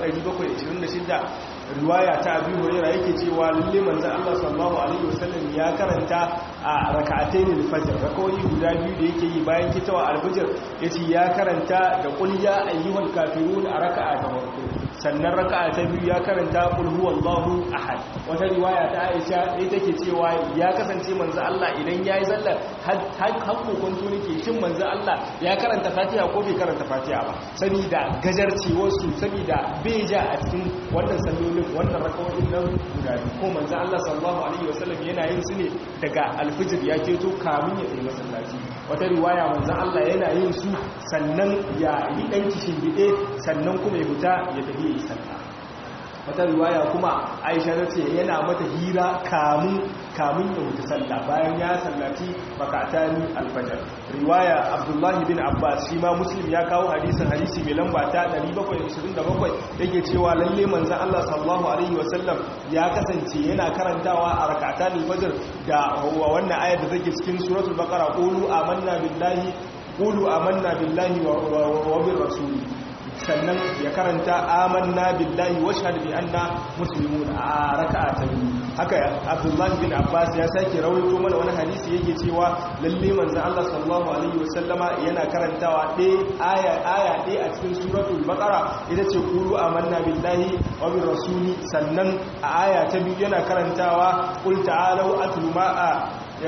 726 riwaya ta abi hurairah yake cewa lalle manzon Allah sallallahu alaihi wasallam ya karanta a rak'atayn al-fajr rakawi guda biyu da yake yi bayan kitawa al-fajr yace ya karanta da qul ya ayyuhal kafirun a raka'a ta farko sannan raka'a ta biyu ya karanta qul huwallahu ahad wata riwaya ta Aisha ita take cewa ya kasance manzon Allah idan yayi sallar har kokonto nake shin manzon Allah ya karanta Fatiha ko bai karanta Fatiha ba saboda gajarcewar su saboda bai ja a cikin wannan sallolin wannan rakawoyin nan guda ko manzo Allah sallallahu alaihi wasallam yana yin su ne daga alfijir ya keto kamun ya tsaye masallaci wata riwaya manzo Allah yana yin su sannan ya yi dan kishin bide sannan kuma ya fita ya tafi yi sallah wata riwaya kuma Aisha ta ce yana mata hira kamun kamun ya wuce sallah bayan ya sallaci bakatani alfajar riwaya Abdullahi bin Abbas shi ma Muslim ya kawo hadisin hadisi mai lamba ta 727 yake cewa lalle manzon Allah sallallahu alaihi wasallam ya kasance yana karantawa a rak'atan alfajr da wannan ayar da take cikin suratul baqara qulu amanna billahi qulu amanna billahi wa bir rasuli sannan ya karanta amanna billahi wa shahada bi anna muslimun a raka'a ta biyu haka Abdullah bin Abbas ya sake rawaito mana wani hadisi yake cewa lalle manzon Allah sallallahu alaihi wasallama yana karantawa ɗaya aya aya ɗaya a cikin suratul baqara ita ce qulu amanna billahi wa bir rasuli sannan a aya ta biyu yana karantawa qul ta'alu atlu ma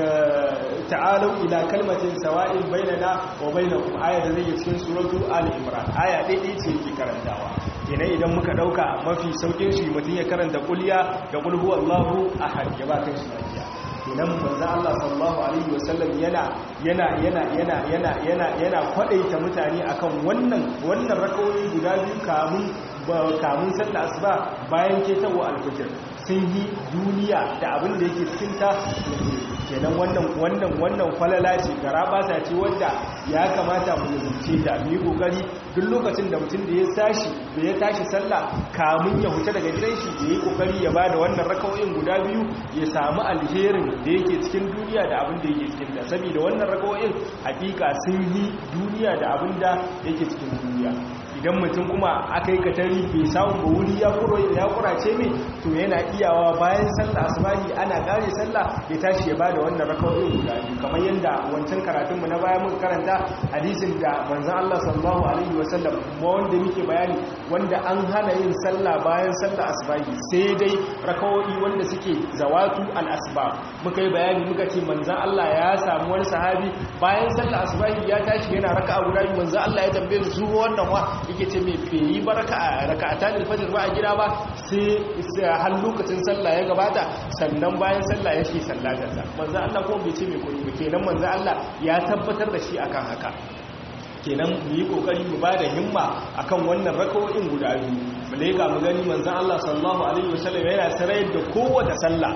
ta'alau ila kalmatin sawa'in bainana wa bainakum aya da zai cikin suratu ali imran aya daidai ce yake karantawa kenan idan muka dauka mafi saukin shi mutum ya karanta kulliya da qul huwallahu ahad ya ba kai shi lafiya kenan manzo Allah sallallahu alaihi wasallam yana yana yana yana yana yana yana kwadaita mutane akan wannan wannan rakawoyi guda biyu kamun kamun sallar asuba bayan ketawa alfajir sun yi duniya da abin da yake cikin ta kenan wannan wannan wannan falala ce garaba ta ce wanda ya kamata mu zance ta mu yi kokari duk lokacin da mutum da ya tashi da ya tashi sallah kamun ya huta daga gidan shi ya yi kokari ya bada wannan rakawoyin guda biyu ya samu alherin da yake cikin duniya da abin da yake cikin ta saboda wannan rakawoyin hakika sun yi duniya da abin da yake cikin duniya idan mutum kuma aka yi katari bai samun ba wuri ya kurace mai to yana iyawa bayan sallah asubahi ana kare sallah ya tashi ya bada wannan rakawoyin guda biyu kamar yadda wancan karatunmu na baya muka karanta hadisin da manzon Allah sallallahu alaihi wasallam ma wanda muke bayani wanda an hana yin sallah bayan sallah asubahi sai dai rakawoyi wanda suke zawatu al-asbab muka yi bayani muka ce manzon Allah ya samu wani sahabi bayan sallah asubahi ya tashi yana raka'a guda biyu manzon Allah ya tambaye su wannan wa yake ce mai feyi ba raka'atan alfajir ba a gida ba sai har lokacin sallah ya gabata sannan bayan sallah yake sallatarsa manzo Allah ko bai ce mai koyi ba kenan manzo Allah ya tabbatar da shi akan haka kenan mu yi kokari mu bada himma akan wannan rakawoyin guda biyu mu leka mu gani manzo Allah sallallahu alaihi wasallam yana sarayar da kowace sallah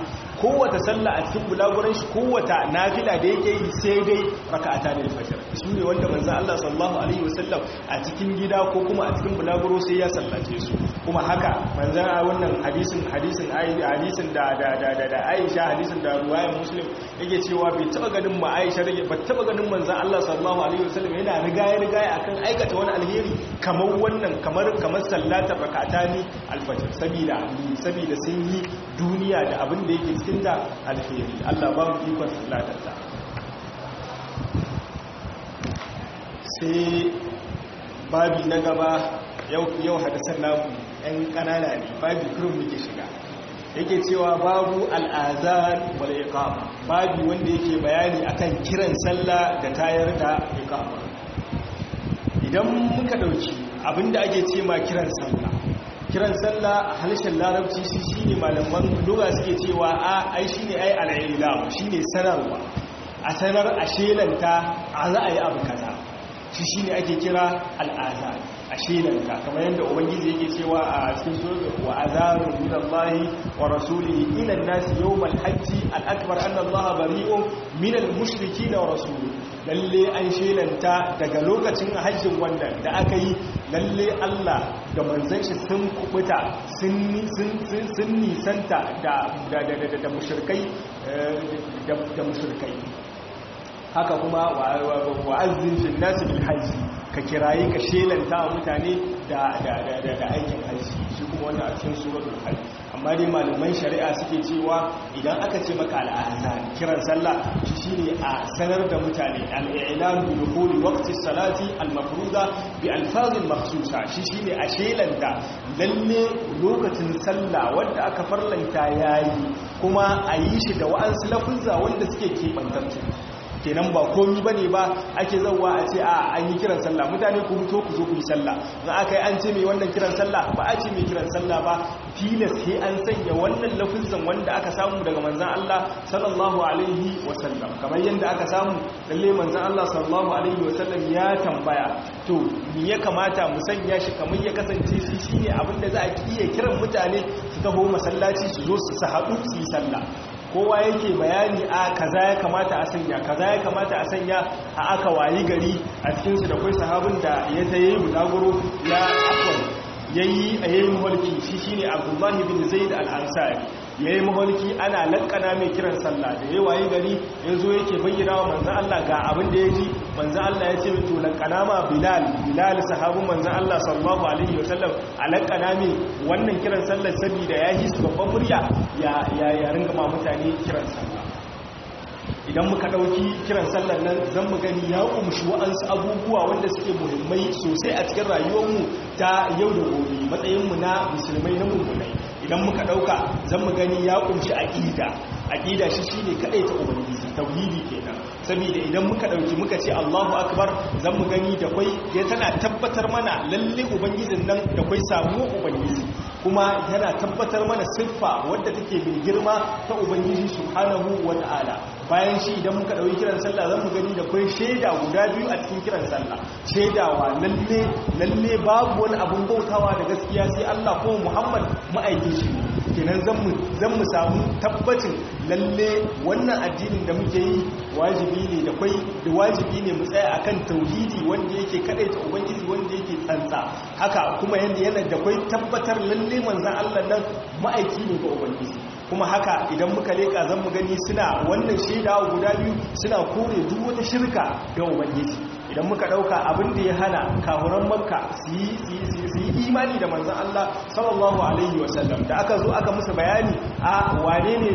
kowace sallah a cikin bulaguran shi kowace nafila da yake yi sai dai raka'ata ne fajr su ne wanda manzon Allah sallallahu alaihi wasallam a cikin gida ko kuma a cikin bulaguro sai ya sallace su kuma haka manzon a wannan hadisin hadisin hadisin da da da da Aisha hadisin da ruwayar Muslim yake cewa bai taba ganin ma Aisha rage ba taba ganin manzon Allah sallallahu alaihi wasallam yana rigaya rigaya akan aikata wani alheri kamar wannan kamar kamar sallatar rak'atani alfajr sabida sabida sun yi duniya da abin da yake cikin ta alheri Allah ba mu ikon sallatar ta sai babi na gaba yau yau hadisan namu ɗan ƙanana ne babi kurum muke shiga yake cewa babu al'azan wal iqama babi wanda yake bayani akan kiran sallah da tayar da iqama idan muka dauki abinda ake ce ma kiran sallah kiran sallah a halishin larabci shi shine malaman lugha suke cewa a ai shine ai al'ilam shine sanarwa a sanar a shelanta a za a yi abu kaza shi shine ake kira al'azan a shelanta kamar yadda ubangiji yake cewa a cikin sura wa azarun min Allah wa rasulihi ila an-nas yawm al-hajj al-akbar anna Allah bari'un min al-mushrikeena wa rasulihi lalle an shelanta daga lokacin hajjin wannan da aka yi lalle Allah da manzon shi sun kubuta sun sun nisanta da da da da mushrikai da mushrikai haka kuma wa'azzin fil nasi bil hajji ka kirayi ka shelanta wa mutane da aikin hajji shi kuma wannan a cikin suratul hajj amma dai malaman shari'a suke cewa idan aka ce maka al'azan kiran sallah shi shine a sanar da mutane al'ilam bi dukhuli waqti salati al-mafruza bi alfazin makhsusa shi shine a shelanta lalle lokacin sallah wanda aka farlanta yayi kuma a yi shi da wa'ansu lafuzza wanda suke kebantattu kenan ba komi ba ne ba ake zauwa a ce a an yi kiran sallah mutane ku fito ku zo ku yi sallah za a kai an ce mai wannan kiran sallah ba a ce mai kiran sallah ba tilas sai an sanya wannan lafizan wanda aka samu daga manzan Allah sallallahu alaihi wasallam kamar yadda aka samu lalle manzan Allah sallallahu alaihi wasallam ya tambaya to me ya kamata mu sanya shi kamar ya kasance shi shine abin da za a iya kiran mutane su taho masallaci su zo su haɗu su yi sallah kowa yake bayani a kaza ya kamata a sanya kaza ya kamata a sanya a aka wayi gari a cikinsu da kwai sahabin da ya ta yi bulaguro ya akwai ya yi a yayi maholki shi shi ne abdullahi bin zaid al-ansari ya yi maholki ana lankana mai kiran sallah da ya wayi gari ya zo yake bayyana wa manzan Allah ga abin da ya ji manzan Allah ya ce mai to lankana ma bilal bilal sahabin manzan Allah sallallahu alaihi wasallam a lankana mai wannan kiran sallah saboda ya yi su babban murya ya ya ringa ma mutane kiran sallah idan muka ɗauki kiran sallar nan zan mu gani ya kumshi wa'ansu abubuwa wanda suke muhimmai sosai a cikin rayuwarmu ta yau da gobe matsayinmu na musulmai na mummunai idan muka ɗauka zan mu gani ya kumshi aƙida aƙida shi shi ne kaɗai ta ubangiji tauhidi kenan saboda idan muka ɗauki muka ce allahu akbar zan mu gani da kwai ya tana tabbatar mana lalle ubangijin nan da kwai samuwa ubangiji kuma yana tabbatar mana siffa wadda take mai girma ta ubangiji subhanahu wa ta'ala bayan shi idan muka ɗauki kiran sallah zan mu gani da kwai shaida guda biyu a cikin kiran sallah shaidawa lalle lalle babu wani abun bautawa da gaskiya sai Allah ko Muhammad ma'aikin shi kenan zan mu samu tabbacin lalle wannan addinin da muke yi wajibi ne da kwai da wajibi ne mu tsaya akan tauhidi wanda yake kadaita ubangiji wanda yake tsantsa haka kuma yanda yana da kwai tabbatar lalle manzon Allah nan ma'aiki ne ga ubangiji kuma haka idan muka leka zan mu gani suna wannan shaidawa guda biyu suna kore duk wata shirka ga ubangiji idan muka dauka abin da ya hana kahuran makka su yi imani da manzan Allah sallallahu alaihi wasallam da aka zo aka musu bayani a wane ne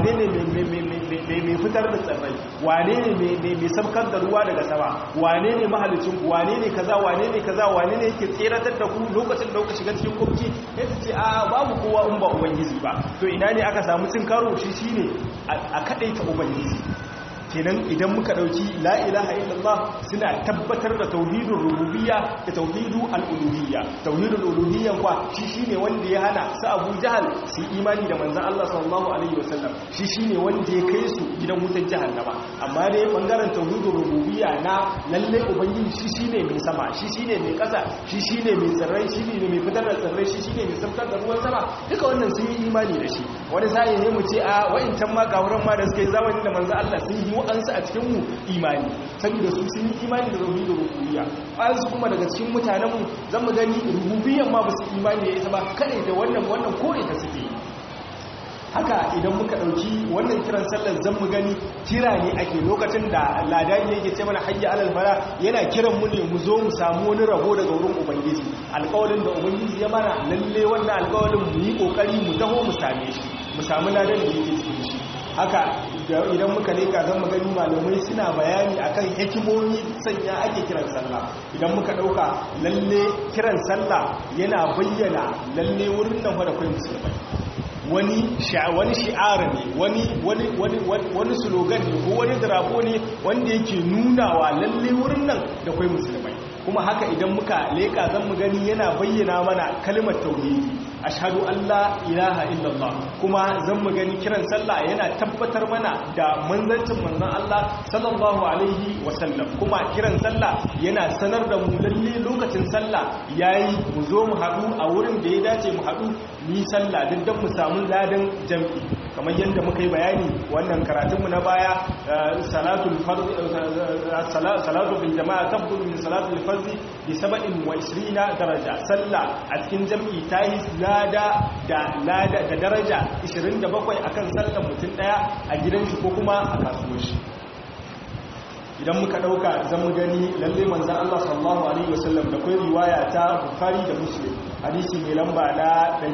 mai fitar da tsirrai wane ne mai sabkar da ruwa daga sama wane ne mahalicin ku wane ne kaza wane ne kaza wane ne yake tseratar da ku lokacin da kuka shiga cikin kurki ya ce a babu kowa in ba ubangiji ba to ina ne aka samu cin karo shi shine a kadaita ubangiji kenan idan muka dauki la ilaha illallah suna tabbatar da tauhidul rububiyya da tauhidul al'uluhiyya tauhidul uluhiyya kwa shi shine wanda ya hana su Abu Jahal su imani da manzon Allah sallallahu alaihi wasallam shi shine wanda ya kai su gidan wutar jahannama amma dai bangaren tauhidul rububiyya na lalle ubangiji shi shine mai sama shi shine mai kasa shi shine mai tsirrai shi ne mai fitar da tsirrai shi shine mai sabtar da ruwan sama duka wannan sun yi imani da shi wani sai ne mu ce a wa'incan ma gawuran ma da suka yi zamani da manzon Allah sun yi wa'ansu a cikin mu imani saboda su sun yi imani da tauhidul rububiyya wa'ansu kuma daga cikin mutanen mu zan mu gani rububiyyan ma ba su imani da ita ba kada da wannan wannan kore ta suke haka idan muka dauki wannan kiran sallar zan mu gani kira ne ake lokacin da ladani yake ce mana hayya alal fara yana kiran mu ne mu zo mu samu wani rabo daga wurin ubangiji alƙawarin da ubangiji ya mana lalle wannan alƙawarin mu yi kokari mu taho mu same shi mu samu ladan da yake cikin shi haka idan muka leka zan magani malamai suna bayani akan hikimomi sanya ake kiran sallah idan muka dauka lalle kiran sallah yana bayyana lalle wurin nan da kai musulmai wani wani shi'ara ne wani wani wani wani slogan ne ko wani drabo ne wanda yake nunawa lalle wurin nan da kai musulmai kuma haka idan muka leka zan mu gani yana bayyana mana kalmar tauhidi ashhadu an la ilaha illallah kuma zan mu gani kiran sallah yana tabbatar mana da manzancin manzon Allah sallallahu alaihi wasallam kuma kiran sallah yana sanar da mu lalle lokacin sallah yayi mu zo mu haɗu a wurin da ya dace mu haɗu ni sallah duk dan mu samu ladan jam'i kamar yadda muka yi bayani wannan karatunmu na baya salatul fard salatu bil jama'a tabdul min salatul fard bi 27 daraja sallah a cikin jam'i tayi lada da lada da daraja 27 akan sallar mutum daya a gidan shi ko kuma a kasuwar shi idan muka dauka zan gani lalle manzon Allah sallallahu alaihi wasallam da kai riwaya ta Bukhari da Muslim hadisi mai lamba na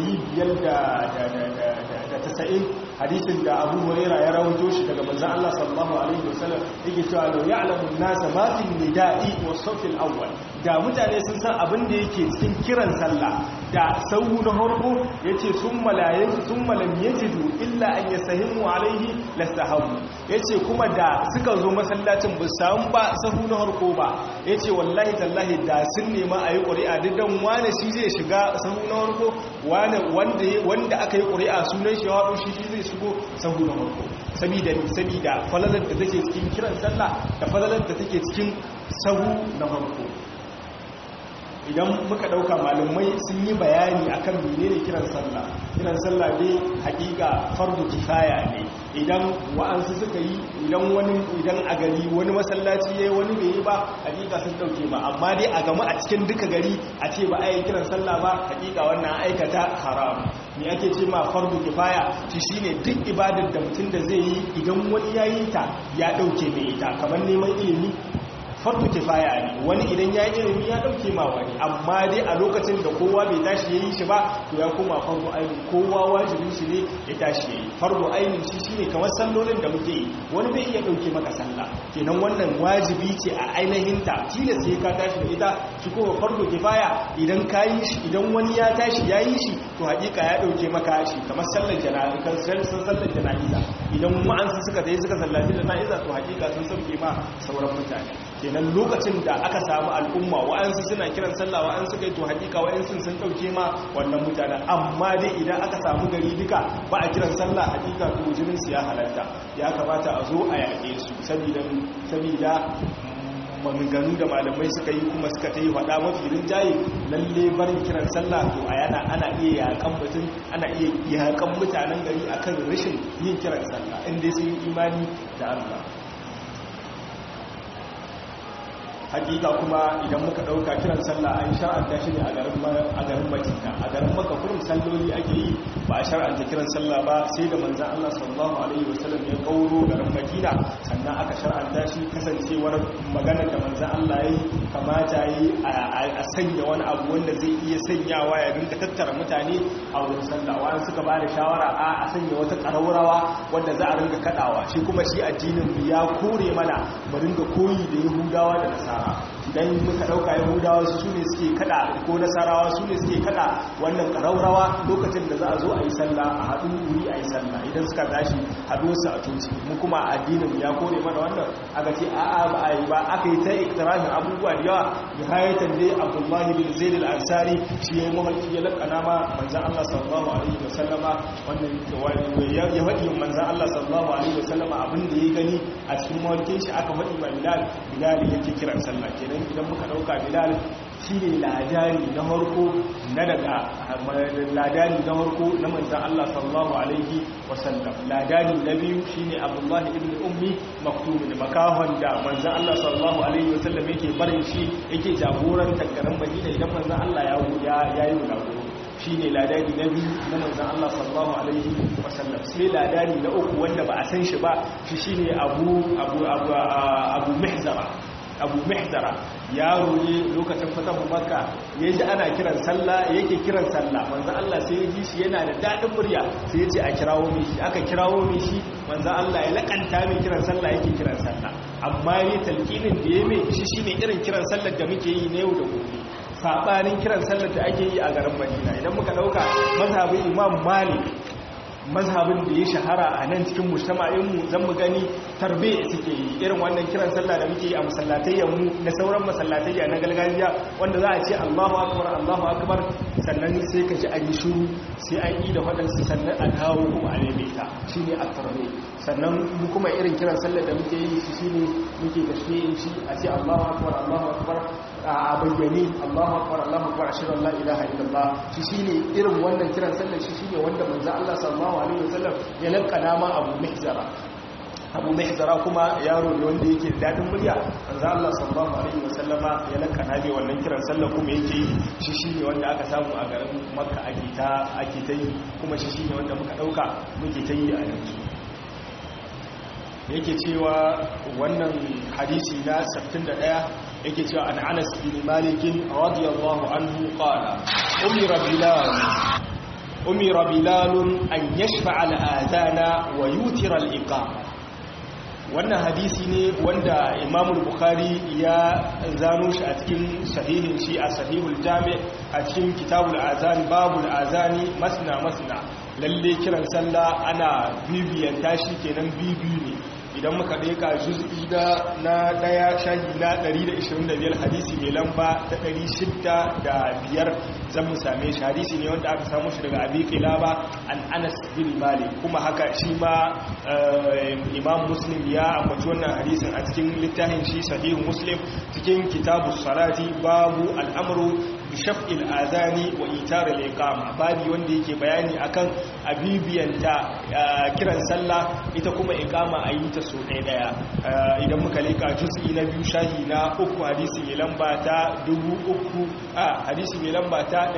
590 hadisin da Abu Huraira ya rawaito shi daga manzon Allah sallallahu alaihi wasallam yake cewa law ya'lamu an-nas ma fi nida'i was-saff al-awwal da mutane sun san abin da yake cikin kiran sallah da sahu na harko yace summa la yajidu summa lam yajidu illa an yasahimu alaihi lastahabu yace kuma da suka zo masallacin ba samu ba sahu na harko ba yace wallahi tallahi da sun nema ayi ƙuri'a duk dan wani shi zai shiga sahu na harko wani wanda wanda aka yi ƙuri'a sunan shi ya shi shi zai shigo sahu na harko sabida sabida falalar da take cikin kiran sallah da falalar da take cikin sahu na harko idan muka dauka malumai sun yi bayani akan menene kiran sallah kiran sallah dai hakika fardu kifaya ne idan wa'ansu suka yi idan wani idan a gari wani masallaci yayi wani bai yi ba hakika sun dauke ba amma dai a gama a cikin duka gari a ce ba a yi kiran sallah ba hakika wannan aikata haram me ake ce ma fardu kifaya shi shine duk ibadar da mutum da zai yi idan wani yayi ta ya dauke mai ita kamar neman ilimi farko kifaya ne wani idan ya yi ilimi ya dauke ma wani amma dai a lokacin da kowa bai tashi ya yi shi ba to ya koma farko ainihin kowa wajibin shi ne ya tashi ya yi farko ainihin shi shine kamar sallolin da muke yi wani bai iya dauke maka sallah kenan wannan wajibi ce a ainihin ta tilas sai ka tashi da ita shi kuma farko kifaya idan ka yi shi idan wani ya tashi ya yi shi to hakika ya dauke maka shi kamar sallar jana'iza sallar jana'iza idan ma'ansu suka tayi suka sallaci jana'iza to hakika sun sauke ma sauran mutane kenan lokacin da aka samu al'umma wa'ansu suna kiran sallah wa'ansu kai to hakika wa'ansu sun dauke ma wannan mutanen amma dai idan aka samu gari duka ba a kiran sallah hakika to jinin su ya halatta ya kamata a zo a yaƙe su saboda saboda maganganu da malamai suka yi kuma suka ta yi faɗa mafi rinjaye lalle barin kiran sallah to a yana ana iya yakan mutum ana iya yakan mutanen gari akan rashin yin kiran sallah inda sun yi imani da Allah hakika kuma idan muka dauka kiran sallah an shar'anta shi ne a garin a garin Madina a garin Makka kurum salloli ake yi ba a shar'anta kiran sallah ba sai da manzon Allah sallallahu alaihi wasallam ya kauro garin Madina sannan aka shar'anta shi kasancewar magana da manzon Allah yayi kamata yi a sanya wani abu wanda zai iya sanyawa ya rinka tattara mutane a wurin sallah wani suka ba da shawara a a sanya wata ƙararrawa wanda za a rinka kadawa shi kuma shi addinin ya kore mana mu ringa koyi da Yahudawa da Nasara idan muka dauka yahudawa su ne suke kada ko nasarawa su ne suke kada wannan karaurawa lokacin da za a zo a yi sallah a haɗu wuri a yi sallah idan suka tashi haɗu su a coci mu kuma addinin ya kore mana wannan aka ce a'a ba a yi ba aka yi ta iktirahin abubuwa da yawa bi hayatan dai abdullahi bin zaid al-ansari shi ya mahalki ya lakana ma manzon Allah sallallahu alaihi wasallama wannan ya faɗi manzon Allah sallallahu alaihi wasallama abin da ya gani a cikin mahalkin shi aka faɗi ma bilal bilal yake kiran sallah kenan idan muka dauka bilal shine ladani na harko na daga ladani na harko na manzan Allah sallallahu alaihi wasallam ladani na biyu shine Abdullah ibn Ummi Maktum da makahon da manzan Allah sallallahu alaihi wasallam yake barin shi yake jagorantar garin Madina idan manzan Allah ya ya yi gagoro shine ladani na biyu na manzan Allah sallallahu alaihi wasallam sai ladani na uku wanda ba a san shi ba shi shine Abu Abu Abu Abu Mihzara abu mihdara yaro ne lokacin fatan makka ya ji ana kiran sallah yake kiran sallah manzo Allah sai ya ji shi yana da dadin murya sai ya ce a kirawo mai shi aka kirawo mai shi manzo Allah ya lakanta mai kiran sallah yake kiran sallah amma ne talqinin da ya mai shi shine irin kiran sallar da muke yi na yau da gobe sabanin kiran sallar da ake yi a garin Madina idan muka dauka mazhabin Imam Malik mazhabin da ya shahara a nan cikin mujtama'inmu zan mu gani tarbe suke yi irin wannan kiran sallah da muke yi a masallatayyanmu na sauran masallatayya na gargajiya wanda za a ce Allahu akbar Allahu akbar sannan sai ka ji an yi shuru sai an yi da waɗansu sannan a dawo kuma a daidaita shine at-tarbe sannan mu kuma irin kiran sallah da muke yi shi shine muke tashmi'in shi a ce Allahu akbar Allahu akbar a bayyane Allahu akbar Allahu akbar ashhadu an la ilaha illallah shi shine irin wannan kiran sallah shi shine wanda manzo Allah sallallahu alaihi wasallam ya lankana ma Abu Mihzara Abu Mihzara kuma yaro ne wanda yake da dadin murya manzo Allah sallallahu alaihi wasallama ya lankana ne wannan kiran sallah kuma yake yi shi shine wanda aka samu a garin Makka ake ta ake ta yi kuma shi shine wanda muka dauka muke ta yi a yanzu yake cewa wannan hadisi na 61 yake cewa an Anas bin Malik radiyallahu anhu qala umira bilal umira bilal an yashfa'a al-adana wa yutira al-iqama wannan hadisi ne wanda Imam Bukhari ya zano shi a cikin sahihin shi a sahihul jami' a cikin kitabul azan babul azani masna masna lalle kiran sallah ana bibiyan tashi kenan bibiyu ne idan muka ɗeka juz'i da na ɗaya shahi na 125 hadisi mai lamba ta 605 zan mu same shi hadisi ne wanda aka samu shi daga abi kilaba an anas bin malik kuma haka shi ma imam muslim ya ambaci wannan hadisin a cikin littafin shi sahihu muslim cikin kitabu salati babu al'amru bi shaf'il azani wa itar al-iqama babi wanda yake bayani akan abibiyanta kiran sallah ita kuma iqama ayi ta so ɗaya ɗaya idan muka leka juz'i na biyu shahi na uku hadisi mai lamba ta dubu uku a hadisi mai lamba ta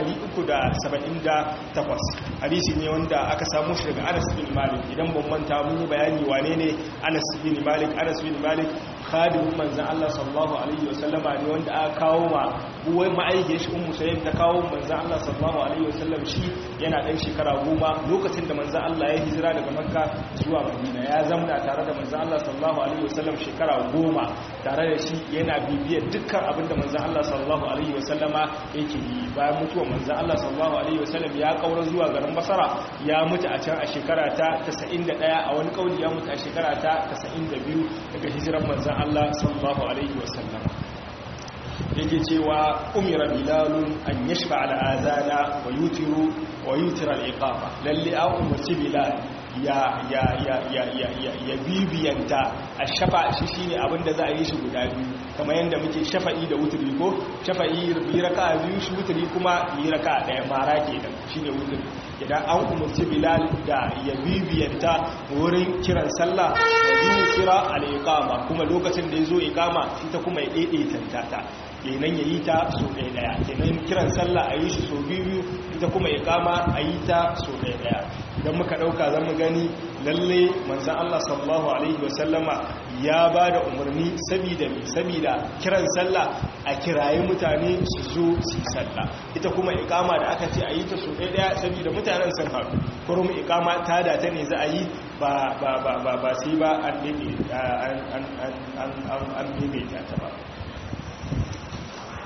378 hadisi ne wanda aka samu shi daga anas bin malik idan ban manta mun yi bayani wane ne anas bin malik anas bin malik khadimin manzan Allah sallallahu alaihi wasallama ne wanda aka kawo ma buwai ma'aikiyar shi ummu sayyid ta kawo manzan Allah sallallahu alaihi wasallam shi yana dan shekara goma lokacin da manzan Allah ya hijira daga makka zuwa madina ya zamna tare da manzan Allah sallallahu alaihi wasallam shekara goma tare da shi yana bibiyar dukkan abin da manzan Allah sallallahu alaihi wasallama yake yi bayan mutuwar manzan Allah sallallahu alaihi wasallam ya kaura zuwa garin basara ya mutu a can a shekara ta 91 a wani kauli ya mutu a shekara ta 92 daga hijiran manzan Allah sallallahu alaihi wasallam yake cewa umira bilalun an yashfa al'azana wa yutiru wa yutira al'iqama lalle an umarci bilal ya ya ya ya ya ya ya bibiyanta a shafa shi shine abinda za a yi shi guda biyu kamar yadda muke shafa'i da wuturi ko shafa'i bi raka'a biyu shi wuturi kuma bi raka'a daya mara kenan shine wuturi idan an umarci bilal da ya bibiyanta wurin kiran sallah wa yutira al-iqama kuma lokacin da yazo iqama ita kuma ya daidaita ta kenan ya yi ta so ɗaya ɗaya kenan kiran sallah a yi shi so biyu ita kuma ya kama a yi ta so ɗaya ɗaya idan muka ɗauka zan mu gani lalle manzan Allah sallallahu alaihi wasallama ya ba da umarni sabida mai sabida kiran sallah a kirayi mutane su zo su sallah ita kuma ikama da aka ce a yi ta so ɗaya ɗaya sabida mutanen sun haɗu kurum ikama ta da ta ne za a yi ba sai ba an ɗebe ta ba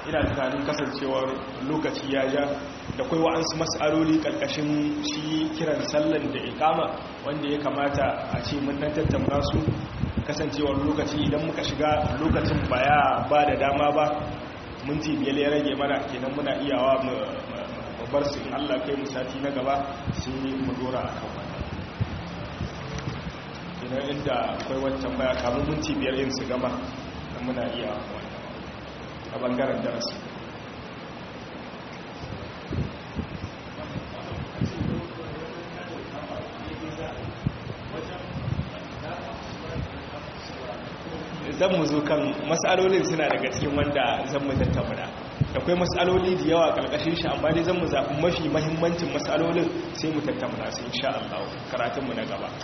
ina tunanin kasancewar lokaci ya ja da kai wa'ansu mas'aloli karkashin shi kiran sallan da ikama wanda ya kamata a ce mun dan tattauna su kasancewar lokaci idan muka shiga lokacin baya ba da dama ba minti biyar ya rage mana kenan muna iyawa mu bar su in Allah kai mu sati na gaba sai mu dora akan wannan kenan inda akwai wancan baya kamun minti biyar yin su gama dan muna iya wannan a bangaren darasi zan mu zo kan matsalolin suna daga cikin wanda zan mu tattauna da kwai matsaloli da yawa karkashin shi amma dai zan mu zafi mafi mahimmancin matsalolin sai mu tattauna su insha Allah karatunmu na gaba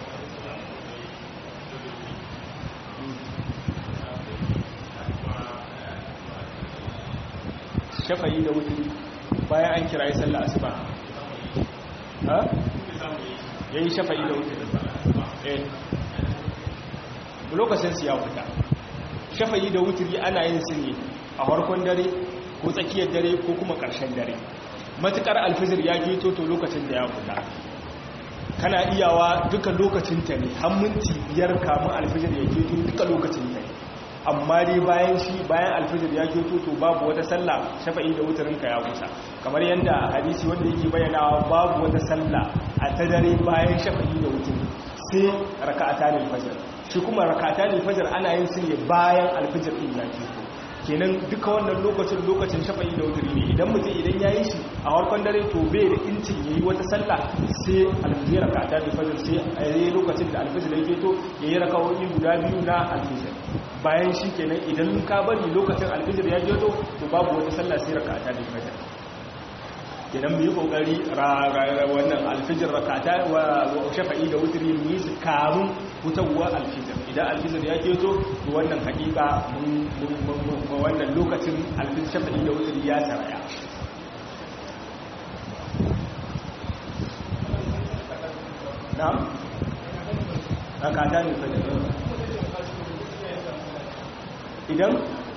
shafayi da wuturi bayan an kira yi sallah asuba ha yayi shafayi da wuturi eh lokacin su ya fita shafayi da wuturi ana yin su ne a farkon dare ko tsakiyar dare ko kuma ƙarshen dare matukar alfizir ya geto to lokacin da ya fita kana iyawa duka lokacin ta ne har minti biyar kamun alfizir ya geto duka lokacin ta ne amma dai bayan shi bayan alfijir ya kyoto to babu wata sallah shafa'i da wutarinka ya kusa kamar yadda hadisi wanda yake bayyanawa babu wata sallah a ta dare bayan shafa'i da wutari sai raka'ata ne fajr shi kuma raka'ata ne fajr ana yin su ne bayan alfijir din ya kyoto kenan duka wannan lokacin lokacin shafa'i da wutari ne idan mutum idan ya yi shi a harkon dare to bai da incin ya yi wata sallah sai alfijir raka'ata ne fajr sai a yi lokacin da alfijir ya kyoto ya yi raka'o'i guda biyu na alfijir bayan shi kenan idan ka bari lokacin alfijir ya jeto to babu wata sallah sai rakata da fajr kenan mu yi kokari wannan alfijir rakata wa shafa'i da wutri mu yi su kamun hutawa alfijir idan alfijir ya jeto to wannan hakika mun wannan lokacin alfijir shafa'i da wutri ya saraya na'am rakata ne fajr idan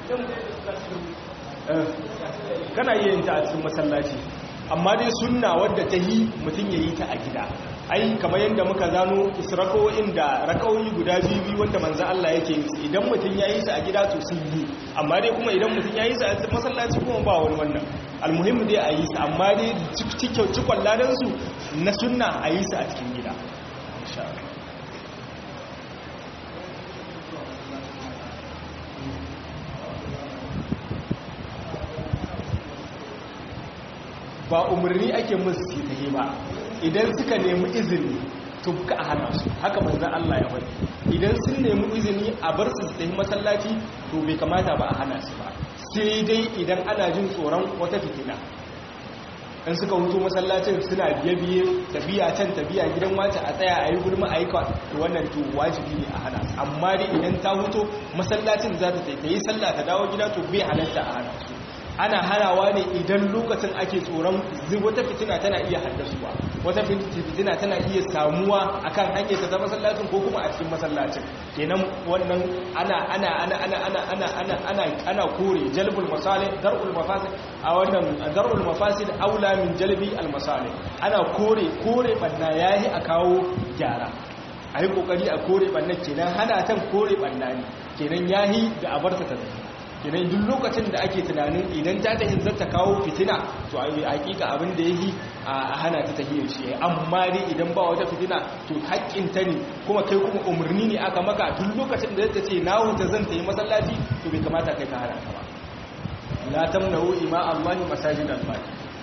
kana iya yin ta a cikin masallaci amma dai sunna wadda ta yi mutum ya yi ta a gida ai kamar yadda muka zano isra'o'in da rakawoyi guda biyu wanda manzan Allah yake yi idan mutum ya yi su a gida to sun yi amma dai kuma idan mutum ya yi su a masallaci kuma ba wani wannan almuhimmi dai a yi su amma dai cikon ladansu na sunna a yi su a cikin gida ba umarni ake musu su ta ba idan suka nemi izini to ka a hana su haka manzan Allah ya faɗi idan sun nemi izini a bar su su tafi masallaci to bai kamata ba a hana su ba sai dai idan ana jin tsoron wata fitina in suka hutu masallacin suna biye-biye tabiya can tabiya gidan wace a tsaya a yi gulma a yi wannan to wajibi ne a hana su amma dai idan ta hutu masallacin za ta taitayi sallah ta dawo gida to bai halatta a hana su ana hanawa ne idan lokacin ake tsoron wata fitina tana iya haddasuwa wata fitina tana iya samuwa akan hanyar ta masallacin ko kuma a cikin masallacin kenan wannan ana ana ana ana ana ana ana ana ana kore jalbul masalih dar'ul mafasid a wannan dar'ul mafasid aula min jalbi al masalih ana kore kore banna yayi a kawo gyara ayi kokari a kore banna kenan hana tan kore banna ne kenan yahi da abarta ta tafi kenan duk lokacin da ake tunanin idan ta ta zata ta kawo fitina to a hakika abin da yi a hana ta tahiyar shi amma dai idan ba wata fitina to haƙƙin ta ne kuma kai kuma umarni ne aka maka duk lokacin da zata ce na huta zan ta yi masallaci to bai kamata kai ka hana ta ba la tamnahu ima Allah masajid al-baqi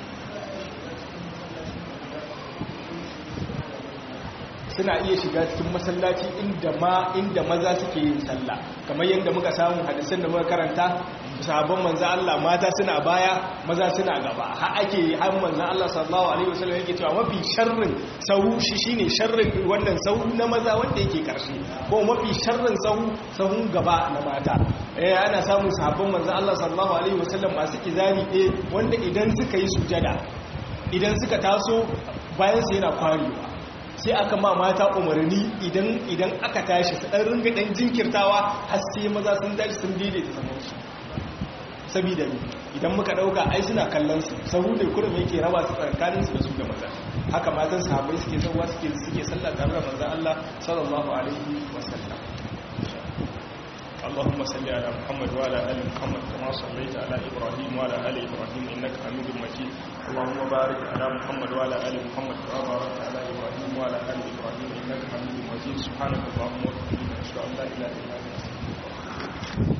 suna iya shiga cikin masallaci inda ma inda maza suke yin sallah kamar yadda muka samu hadisan da muka karanta sahabban manzo Allah mata suna baya maza suna gaba har ake har manzo Allah sallallahu alaihi wasallam yake cewa mafi sharrin sahu shi shine sharrin wannan sahu na maza wanda yake karshe ko mafi sharrin sahu sahun gaba na mata eh ana samun sahabban manzo Allah sallallahu alaihi wasallam masu kizari eh wanda idan suka yi sujada idan suka taso bayan su yana kwarewa sai aka ma mata umarni idan idan aka tashi su dan ringa dan jinkirtawa har sai maza sun tashi sun daidaita zaman su saboda idan muka dauka ai suna kallon su sahu ne kurum yake raba su tsakanin su da su da maza haka matan sahabbai suke sauwa suke suke sallah tare da manzon Allah sallallahu alaihi wasallam اللهم صل على محمد وعلى ال محمد كما صليت على ابراهيم وعلى ال ابراهيم انك حميد مجيد اللهم بارك على محمد وعلى ال محمد كما باركت على ابراهيم وعلى ال ابراهيم انك حميد مجيد سبحانك اللهم وبحمدك اشهد ان لا اله الا انت استغفرك